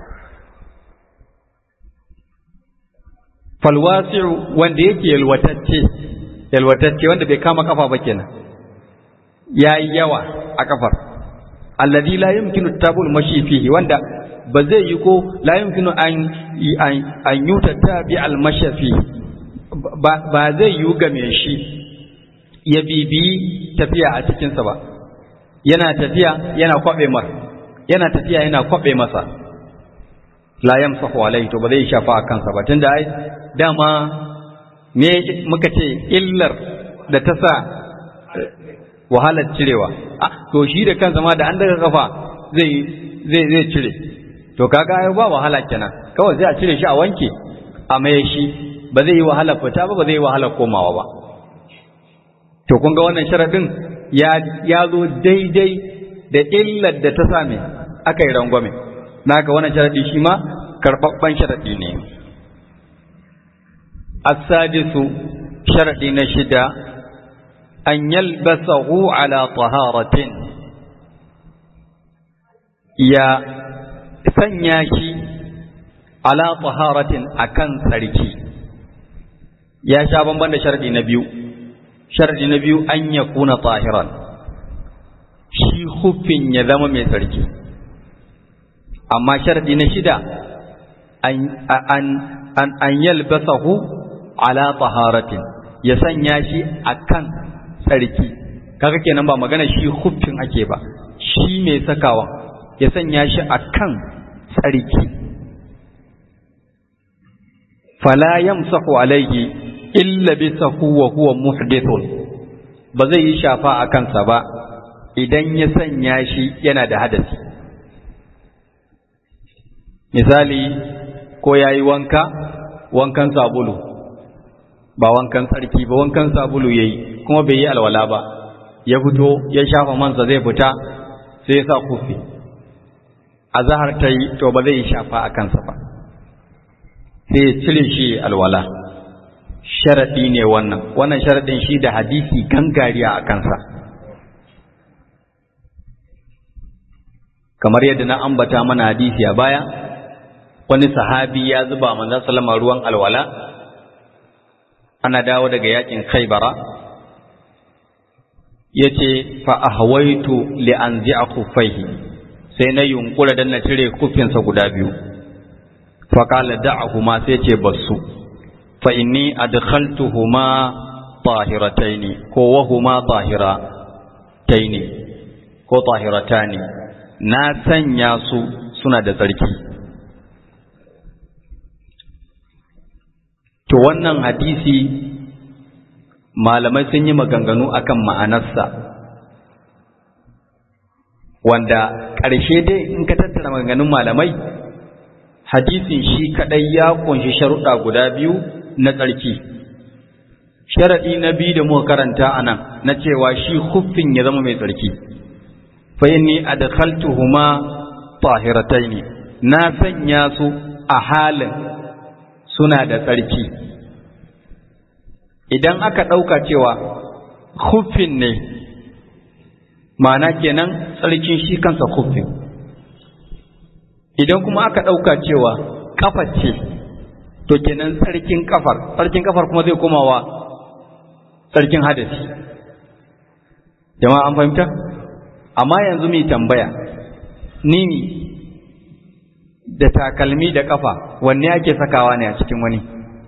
falwasi'u wanda yake yalwatacce yalwatacce wanda bai kama kafa ba kenan yayi yawa a kafar alladhi la yumkinu tabul mashi fihi wanda ba zai yi ko la yumkinu an an yuta tabi al mashafi ba zai yi ga me shi ya bibi tafiya a cikin sa ba yana tafiya yana kwabe mar yana tafiya yana kwabe masa la yamsahu alaihi to ba zai shafa a kansa ba tunda ai dama me muka ce illar da ta sa wahalar cirewa ah to shi da kansa ma da an daga kafa zai zai zai cire to kaga ai ba wahala kenan kawai zai a cire shi a wanke a maye shi ba zai yi wahala fita ba ba zai yi wahala komawa ba to kun ga wannan sharadin ya ya zo daidai da illar da ta same aka yi rangwame naka wannan sharadi shi ma karɓaɓɓen sharadi ne as-sadisu sharadi na shida an yalbasahu ala taharatin ya sanya shi ala taharatin akan tsarki ya sha bamban da sharadi na biyu sharadi na biyu an yakuna tahiran shi hufin ya zama mai tsarki amma sharadi na shida an yalbasahu ala taharatin ya sanya shi akan tsarki kaga kenan ba magana shi hufin ake ba shi mai sakawa ya sanya shi akan tsarki fala yamsahu alaihi illa bisahu wa huwa muhdithun ba zai yi shafa a kansa ba idan ya sanya shi yana da hadasi misali ko ya yi wanka wankan sabulu ba wankan tsarki ba wankan sabulu ya yi kuma bai yi alwala ba ya fito ya shafa mansa zai fita sai ya sa kufi a zahar ta yi to ba zai yi shafa a kansa ba sai ya cire shi alwala sharaɗi ne wannan wannan sharaɗin shi da hadisi gangariya a kansa kamar yadda na ambata mana hadisi a baya wani sahabi ya zuba manzon sallama ruwan alwala ana dawo daga yakin khaybara yace fa ahwaitu li anzi'a khuffaihi sai na yunkura dan na cire kufinsa guda biyu fa qala da'ahuma sai ce basu fa inni adkhaltuhuma tahirataini ko wahuma tahirataini ko tahiratani na sanya su suna da tsarki to wannan hadisi malamai sun yi maganganu akan ma'anarsa wanda ƙarshe dai in ka tattara maganganun malamai hadisin shi kadai ya kunshi sharuɗa guda biyu na tsarki sharaɗi na biyu da muka karanta a nan na cewa shi huffin ya zama mai tsarki fa inni adkhaltuhuma tahirataini na sanya su a halin suna da tsarki idan aka ɗauka cewa huffin ne ma'ana kenan tsarkin shi kansa huffin idan kuma aka ɗauka cewa ƙafar ce to kenan tsarkin ƙafar tsarkin ƙafar kuma zai komawa tsarkin hadasi jama'a an fahimta amma yanzu mai tambaya nini da takalmi da ƙafa wanne ake sakawa ne a cikin wani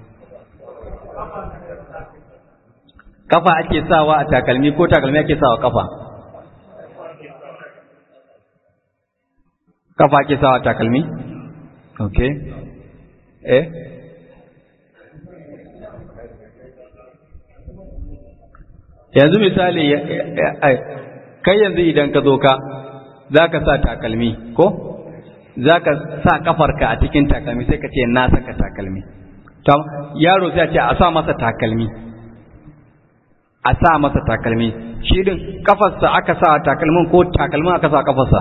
ƙafa ake sawa a takalmi ko takalmi ake sawa ƙafa kafa ake sawa takalmi? ok eh yanzu misali kai yanzu idan ka zo ka za ka sa takalmi ko za ka sa kafarka a cikin takalmi sai ka ce na saka takalmi yaro sai a ce a sa masa takalmi a sa masa takalmi shi din kafarsa aka sa takalmin ko takalmin aka sa kafarsa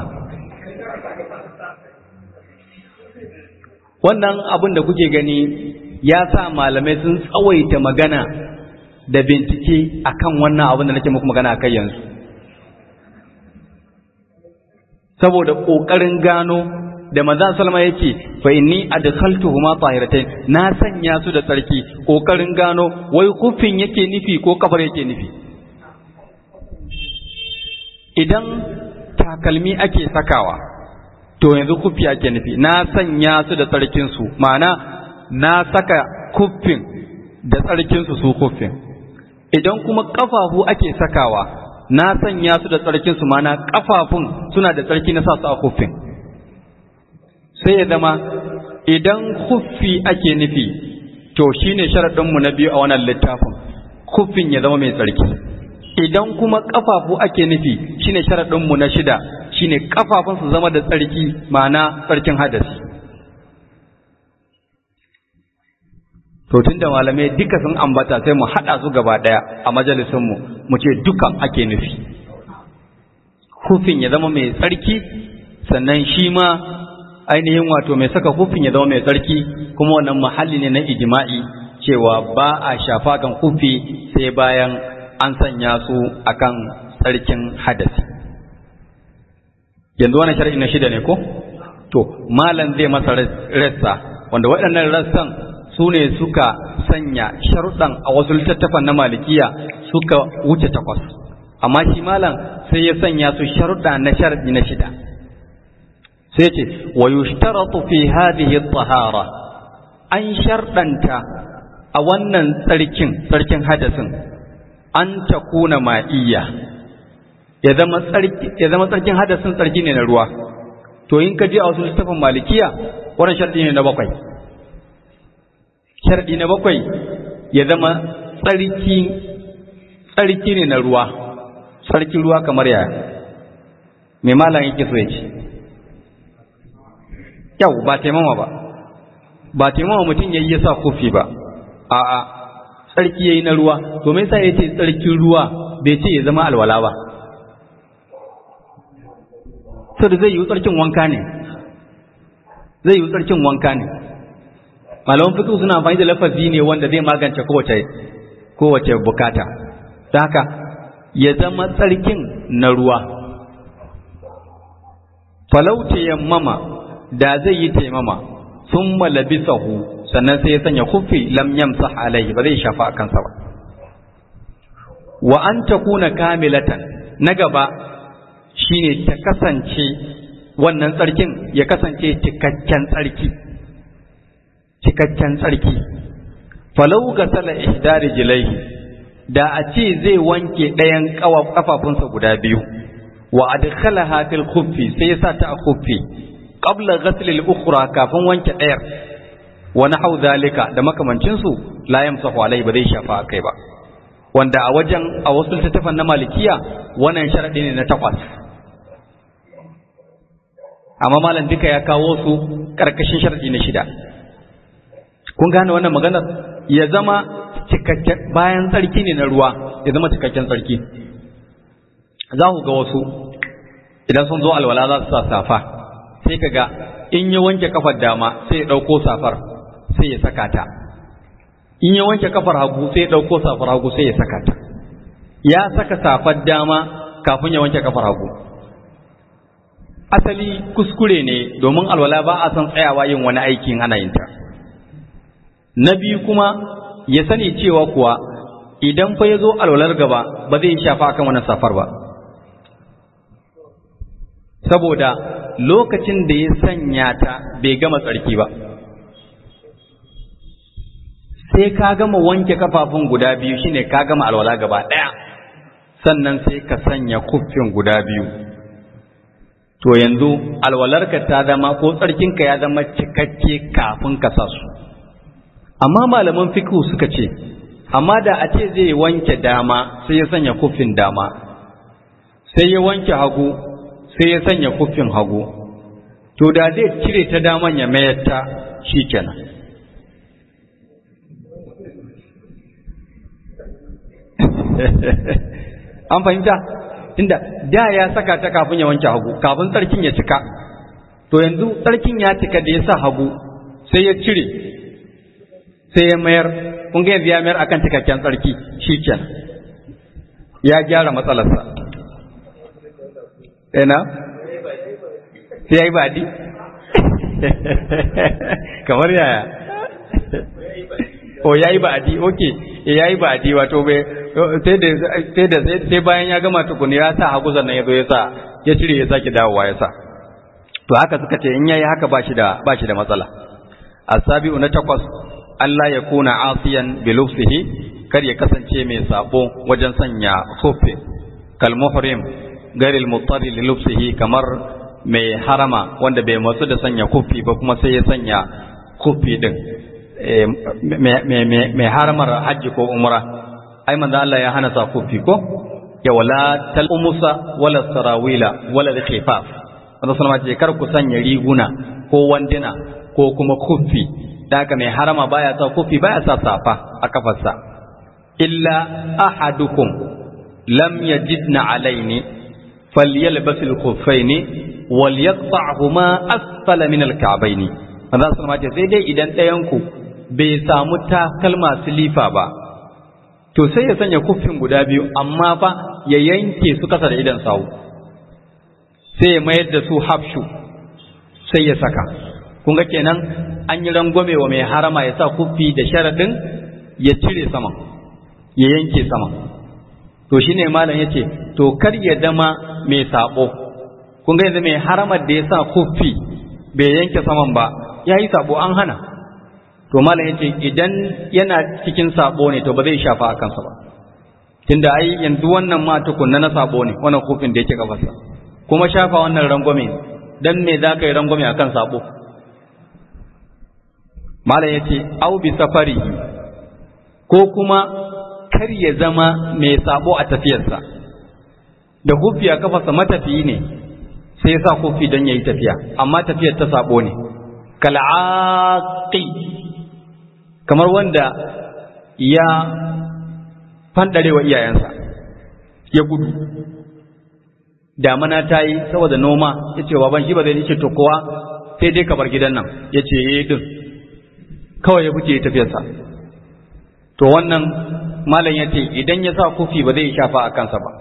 wannan abin da kuke gani ya sa malamai sun tsawaita magana da bincike akan wannan abin da nake muku magana a kai yanzu saboda ƙoƙarin gano da manzon salma yake fa inni adkhaltuhuma tahiratayn na sanya su da tsarki ƙoƙarin gano wai kufin yake nufi ko kafar yake nufi idan takalmi ake sakawa to yanzu kufi ake nufi na sanya su da tsarkinsu ma'ana na saka kuffin da tsarkinsu su kuffin idan kuma ƙafafu ake sakawa na sanya su da tsarkinsu ma'ana ƙafafun suna da tsarki na sa su a kuffin sai ya zama idan kuffi ake nufi to shine sharaɗinmu na biyu a wannan littafin kuffin ya zama mai tsarki idan kuma ƙafafu ake nufi shine sharaɗinmu na shida shine kafafun su zama da tsarki ma'ana tsarkin hadasi to tunda malamai duka sun ambata sai mu hada su gaba daya a majalisun mu mu ce dukan ake nufi hufin ya zama mai tsarki sannan shi ma ainihin wato mai saka hufin ya zama mai tsarki kuma wannan mahalli ne na ijma'i cewa ba a shafa kan hufi sai bayan an sanya su akan tsarkin hadasi yanzu wani shar'i na shida ne ko to malam zai masa rassa wanda waɗannan rassan su ne suka sanya sharuɗan a wasu littattafan na malikiya suka wuce takwas amma shi malam sai ya sanya su sharuɗa na shar'i na shida sai ce wa yushtaratu fi hadhihi at-tahara an sharɗanta a wannan tsarkin tsarkin hadasin an takuna ma'iyya ya zama tsarkin hadasin tsarki ne na ruwa to in ka je a wasu littafin malikiya wannan sharɗi ne na bakwai sharɗi na bakwai ya zama tsarki tsarki ne na ruwa tsarkin ruwa kamar yaya mai malam yake so ya ce yau ba taimama ba ba taimama mutum ya yi ya sa kofi ba a'a tsarki ya yi na ruwa to me yasa ya ce tsarkin ruwa bai ce ya zama alwala ba sau da zai yi tsarkin wanka ne zai yi tsarkin wanka ne malaman fiƙi suna amfani da lafazi ne wanda zai magance kowace kowace bukata ta haka ya zama tsarkin na ruwa falau yammama da zai yi taimama sun malabisahu sannan sai ya sanya kufi lam yamsah alaihi ba zai shafa a kansa ba wa an takuna kamilatan na gaba shine ta kasance wannan tsarkin ya kasance cikakken tsarki cikakken tsarki falau ga sala ihdari jilaihi da a ce zai wanke ɗayan ƙafafunsa guda biyu wa adkhalaha fil khuffi sai ya sa ta a khuffi qabla ghasl al ukhra kafin wanke ɗayar wa nahau zalika da makamancin su la yamsahu alai ba zai shafa kai ba wanda a wajen a wasu littattafan na malikiya wannan sharadi ne na takwas amma malam duka ya kawo su karkashin sharadi na shida kun gane wannan maganar ya zama cikakken bayan tsarki ne na ruwa ya zama cikakken tsarki za ku ga wasu idan sun zo alwala za su sa safa sai ka ga in ya wanke kafar dama sai ya ɗauko safar sai ya saka ta in ya wanke kafar hagu sai ya ɗauko safar hagu sai ya saka ta ya saka safar dama kafin ya wanke kafar hagu asali kuskure ne domin alwala ba a san tsayawa yin wani aikin ana yin ta na biyu kuma ya sani cewa kuwa idan fa ya zo alwalar gaba ba zai shafa akan wannan safar ba saboda lokacin da ya sanya ta bai gama tsarki ba sai ka gama wanke kafafun guda biyu shine ka gama alwala gaba ɗaya sannan sai ka sanya kuffin guda biyu to yanzu alwalarka ta zama ko tsarkinka ya zama cikakke kafin ka sa su amma malaman fiqhu suka ce amma da a ce zai wanke dama sai ya sanya kuffin dama sai ya wanke hagu sai ya sanya kuffin hagu to da zai cire ta daman ya mayar ta shikenan an fahimta inda da ya saka ta kafin ya wanke hagu kafin tsarkin ya cika to yanzu tsarkin ya cika da ya sa hagu sai ya cire sai ya mayar kun ga yanzu ya mayar akan cikakken tsarki shikenan ya gyara matsalarsa ina sai ya yi baɗi kamar yaya o ya yi ba'adi ok ya yi ba'adi wato bai sai da sai bayan ya gama tukuni ya sa hagu sannan ya zo ya sa ya cire ya sake dawowa ya sa to haka suka ce in yayi haka ba shi da ba shi da matsala asabi'u na takwas Allah ya kuna asiyan bi lufsihi kar ya kasance mai sabo wajen sanya khuffi kal muhrim gairil muttari li lufsihi kamar mai harama wanda bai matsu da sanya khuffi ba kuma sai ya sanya khuffi din mai haramar hajji ko umra ai manzo Allah ya hana sa kufi ko ya wala tal umusa wala sarawila wala khifaf wanda sallama ce kar ku sanya riguna ko wandina ko kuma kufi da haka mai harama baya sa kufi baya sa safa a kafarsa illa ahadukum lam yajidna alaini falyalbas al-khuffaini walyaqta'huma asfala min al-ka'baini manzo sallama ce sai dai idan ɗayan ku bai samu takalma silifa ba to sai ya sanya kuffin guda biyu amma fa ya yanke su kasa da idan sawu sai ya mayar da su hafshu sai ya saka kun ga kenan an yi rangwame wa mai harama ya sa kuffi da sharaɗin ya cire sama ya yanke sama to shine malam yace to kar ya dama mai sabo kun ga yanzu mai haramar da ya sa kuffi bai yanke saman ba ya yi sabo an hana to malam yace idan yana cikin sabo ne to ba zai shafa a kansa ba tunda ai yanzu wannan ma tukunna na sabo ne wannan kufin da yake kafarsa kuma shafa wannan rangwame dan me za ka yi rangwame akan sabo malam yace au bi safari ko kuma kar ya zama mai sabo a tafiyarsa da kufi a kafarsa matafiyi ne sai ya sa kufi don yayi tafiya amma tafiyar ta sabo ne kal'aqi kamar wanda ya fandare wa iyayensa ya gudu damana ta yi saboda noma ya ce baban shi ba zai ce to kowa sai dai ka bar gidan nan ya ce ya din kawai ya fice tafiyarsa to wannan malam ya ce idan ya sa kufi ba zai shafa a kansa ba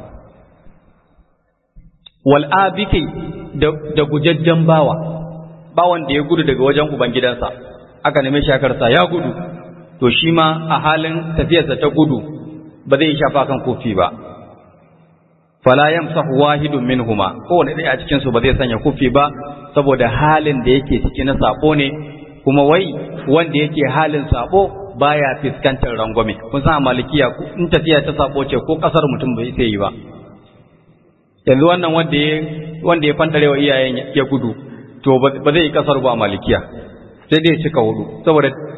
wal'abiki da gujajjen bawa bawan da ya gudu daga wajen ubangidansa aka neme shakarsa ya gudu to shi ma a halin tafiyarsa ta gudu ba zai shafa kan kofi ba fala yamsahu wahidun minhuma kowane ɗaya a cikin su ba zai sanya kofi ba saboda halin da yake ciki na sabo ne kuma wai wanda yake halin sabo baya fiskantar rangwame kun san a malikiya in tafiya ta sabo ce ko kasar mutum bai sai yi ba yanzu wannan wanda ya wanda ya fantare wa iyayen ya gudu to ba zai yi kasar ba a malikiya sai dai cika hudu saboda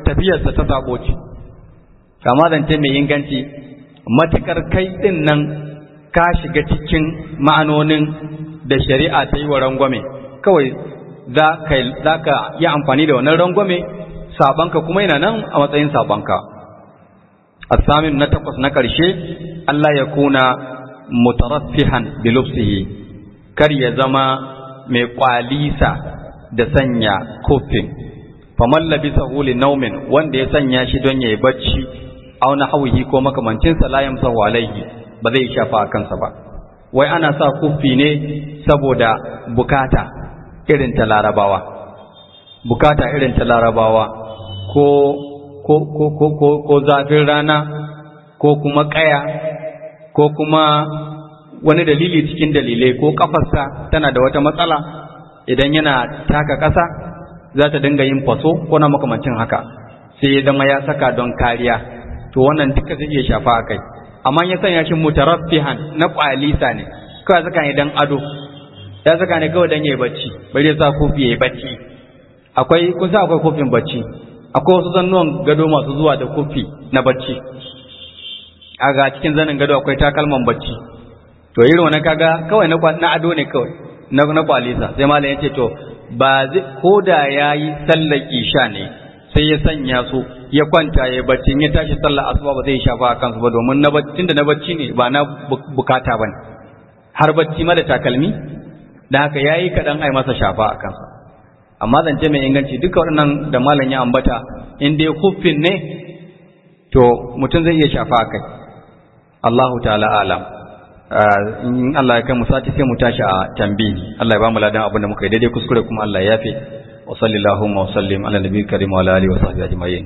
tafiyarsa ta sabo ce kama zance mai inganci matukar kai din nan ka shiga cikin ma'anonin da shari'a ta yi wa rangwame kawai za ka yi amfani da wannan rangwame sabanka kuma yana nan a matsayin sabanka asamin na takwas na ƙarshe Allah ya kuna mutaraffihan bilufsihi kar ya zama mai kwalisa da sanya kofin faman labisa huli naumin wanda ya sanya shi don ya yi bacci aw nahwihi ko makamancinsa la yamsahu alaihi ba zai shafa a kansa ba wai ana sa kufi ne saboda bukata irin ta larabawa bukata irin ta larabawa ko ko ko ko ko, ko zafin rana ko kuma kaya ko kuma wani dalili cikin dalilai ko kafarsa tana da wata matsala idan yana taka ƙasa za ta dinga yin faso ko na makamancin haka sai ya zama ya saka don kariya to wannan duka zai iya shafa a kai amma ya sanya shi mutaraffihan na kwalisa ne kawai saka ne dan ado ya saka ne kawai dan yayi bacci bari ya sa kofi yayi bacci akwai kun sa akwai kofin bacci akwai wasu zannuwan gado masu zuwa da kofi na bacci a ga cikin zanin gado akwai takalman bacci to irin wannan kaga kawai na na ado ne kawai na na kwalisa sai malam yace to ba zai koda yayi sallar isha ne sai ya sanya su ya kwanta ya bacci ya tashi sallar asuba ba zai shafa a kansu ba domin na bacci da na bacci ne ba na bukata bane har bacci ma da takalmi da haka yayi kadan ai masa shafa a kansa amma zance mai inganci duka waɗannan da malam ya ambata in dai kuffin ne to mutum zai iya shafa a kai Allahu ta'ala alam in Allah ya kai mu sati sai mu tashi a tambi Allah ya ba mu ladan abin da muka yi daidai kuskure kuma Allah ya yafe wa sallallahu wa sallim ala nabiyil karim wa ala alihi wa sahbihi ajma'in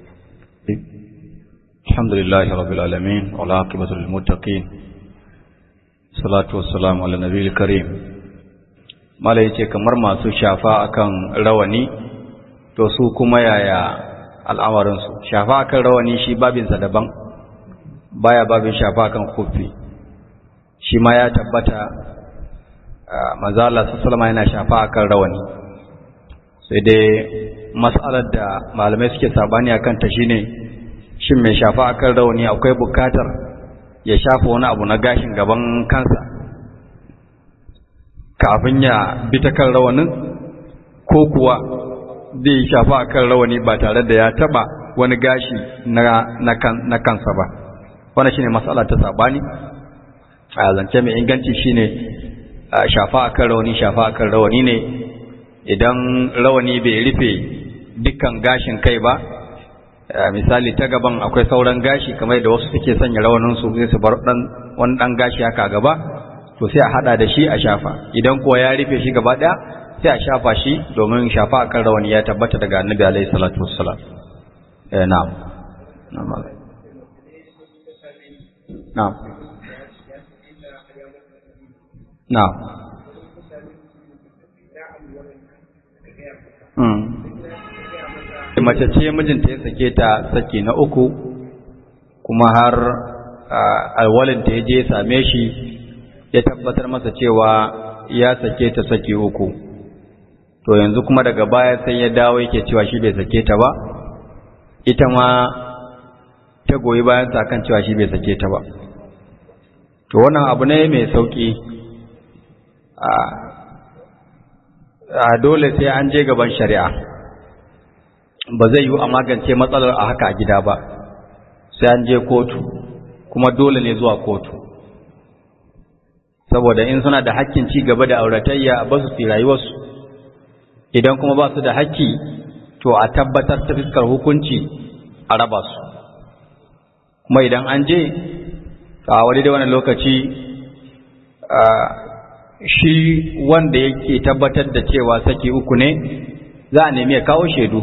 alhamdulillahi rabbil alamin wa la aqibatu lil muttaqin salatu wassalamu ala nabiyil karim mala yace kamar masu shafa akan rawani to su kuma yaya al'amarin su shafa akan rawani shi babinsa daban baya babin shafa akan kufi shi ma ya tabbata manzo Allah sallallahu yana shafa akan rawani sai dai mas'alar da malamai suke sabani akan ta shine shin mai shafa akan rawani akwai bukatar ya shafa wani abu na gashin gaban kansa kafin ya bi ta kan rawanin ko kuwa zai shafa akan rawani ba tare da ya taba wani gashi na na kansa ba wannan shine mas'ala ta sabani a zance mai inganci shine shafa akan rawani shafa akan rawani ne idan rawani bai rufe dukkan gashin kai ba misali ta gaban akwai sauran gashi kamar da wasu suke sanya rawanin su sai su bar dan wani dan gashi haka gaba to sai a hada da shi a shafa idan kuwa ya rufe shi gaba daya sai a shafa shi domin shafa akan rawani ya tabbata daga annabi alaihi salatu wassalam eh na'am na'am na'am na'am mace ce mijinta ya sake ta saki na uku kuma har alwalinta ya je ya same shi ya tabbatar masa cewa ya sake ta saki uku to yanzu kuma daga baya sai ya dawo yake cewa shi bai sake ta ba ita ma ta goyi bayan sa kan cewa shi bai sake ta ba to wannan abu ne mai sauki a dole sai an je gaban shari'a ba zai yi a magance matsalar a haka a gida ba sai an je kotu kuma dole ne zuwa kotu saboda in suna da hakkin ci gaba da auratayya ba su fi rayuwarsu idan kuma ba su da hakki to a tabbatar ta fiskar hukunci a raba su kuma idan an je a wani da wani lokaci shi wanda yake tabbatar da cewa saki uku ne za a nemi ya kawo shaidu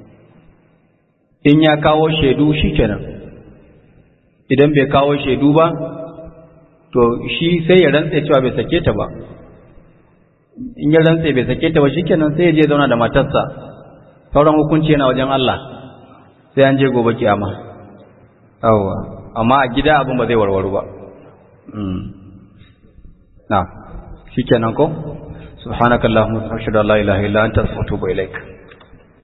in ya kawo shaidu shi kenan idan bai kawo shaidu ba to shi sai ya rantse cewa bai sake ta ba in ya rantse bai sake ta ba shikenan sai ya je zauna da matarsa sauran hukunci yana wajen Allah sai an je gobe kiyama yawa amma a gida abin ba zai warwaru ba na shikenan ko subhanakallahumma wa bihamdika la ilaha illa anta astaghfiruka wa atubu ilaik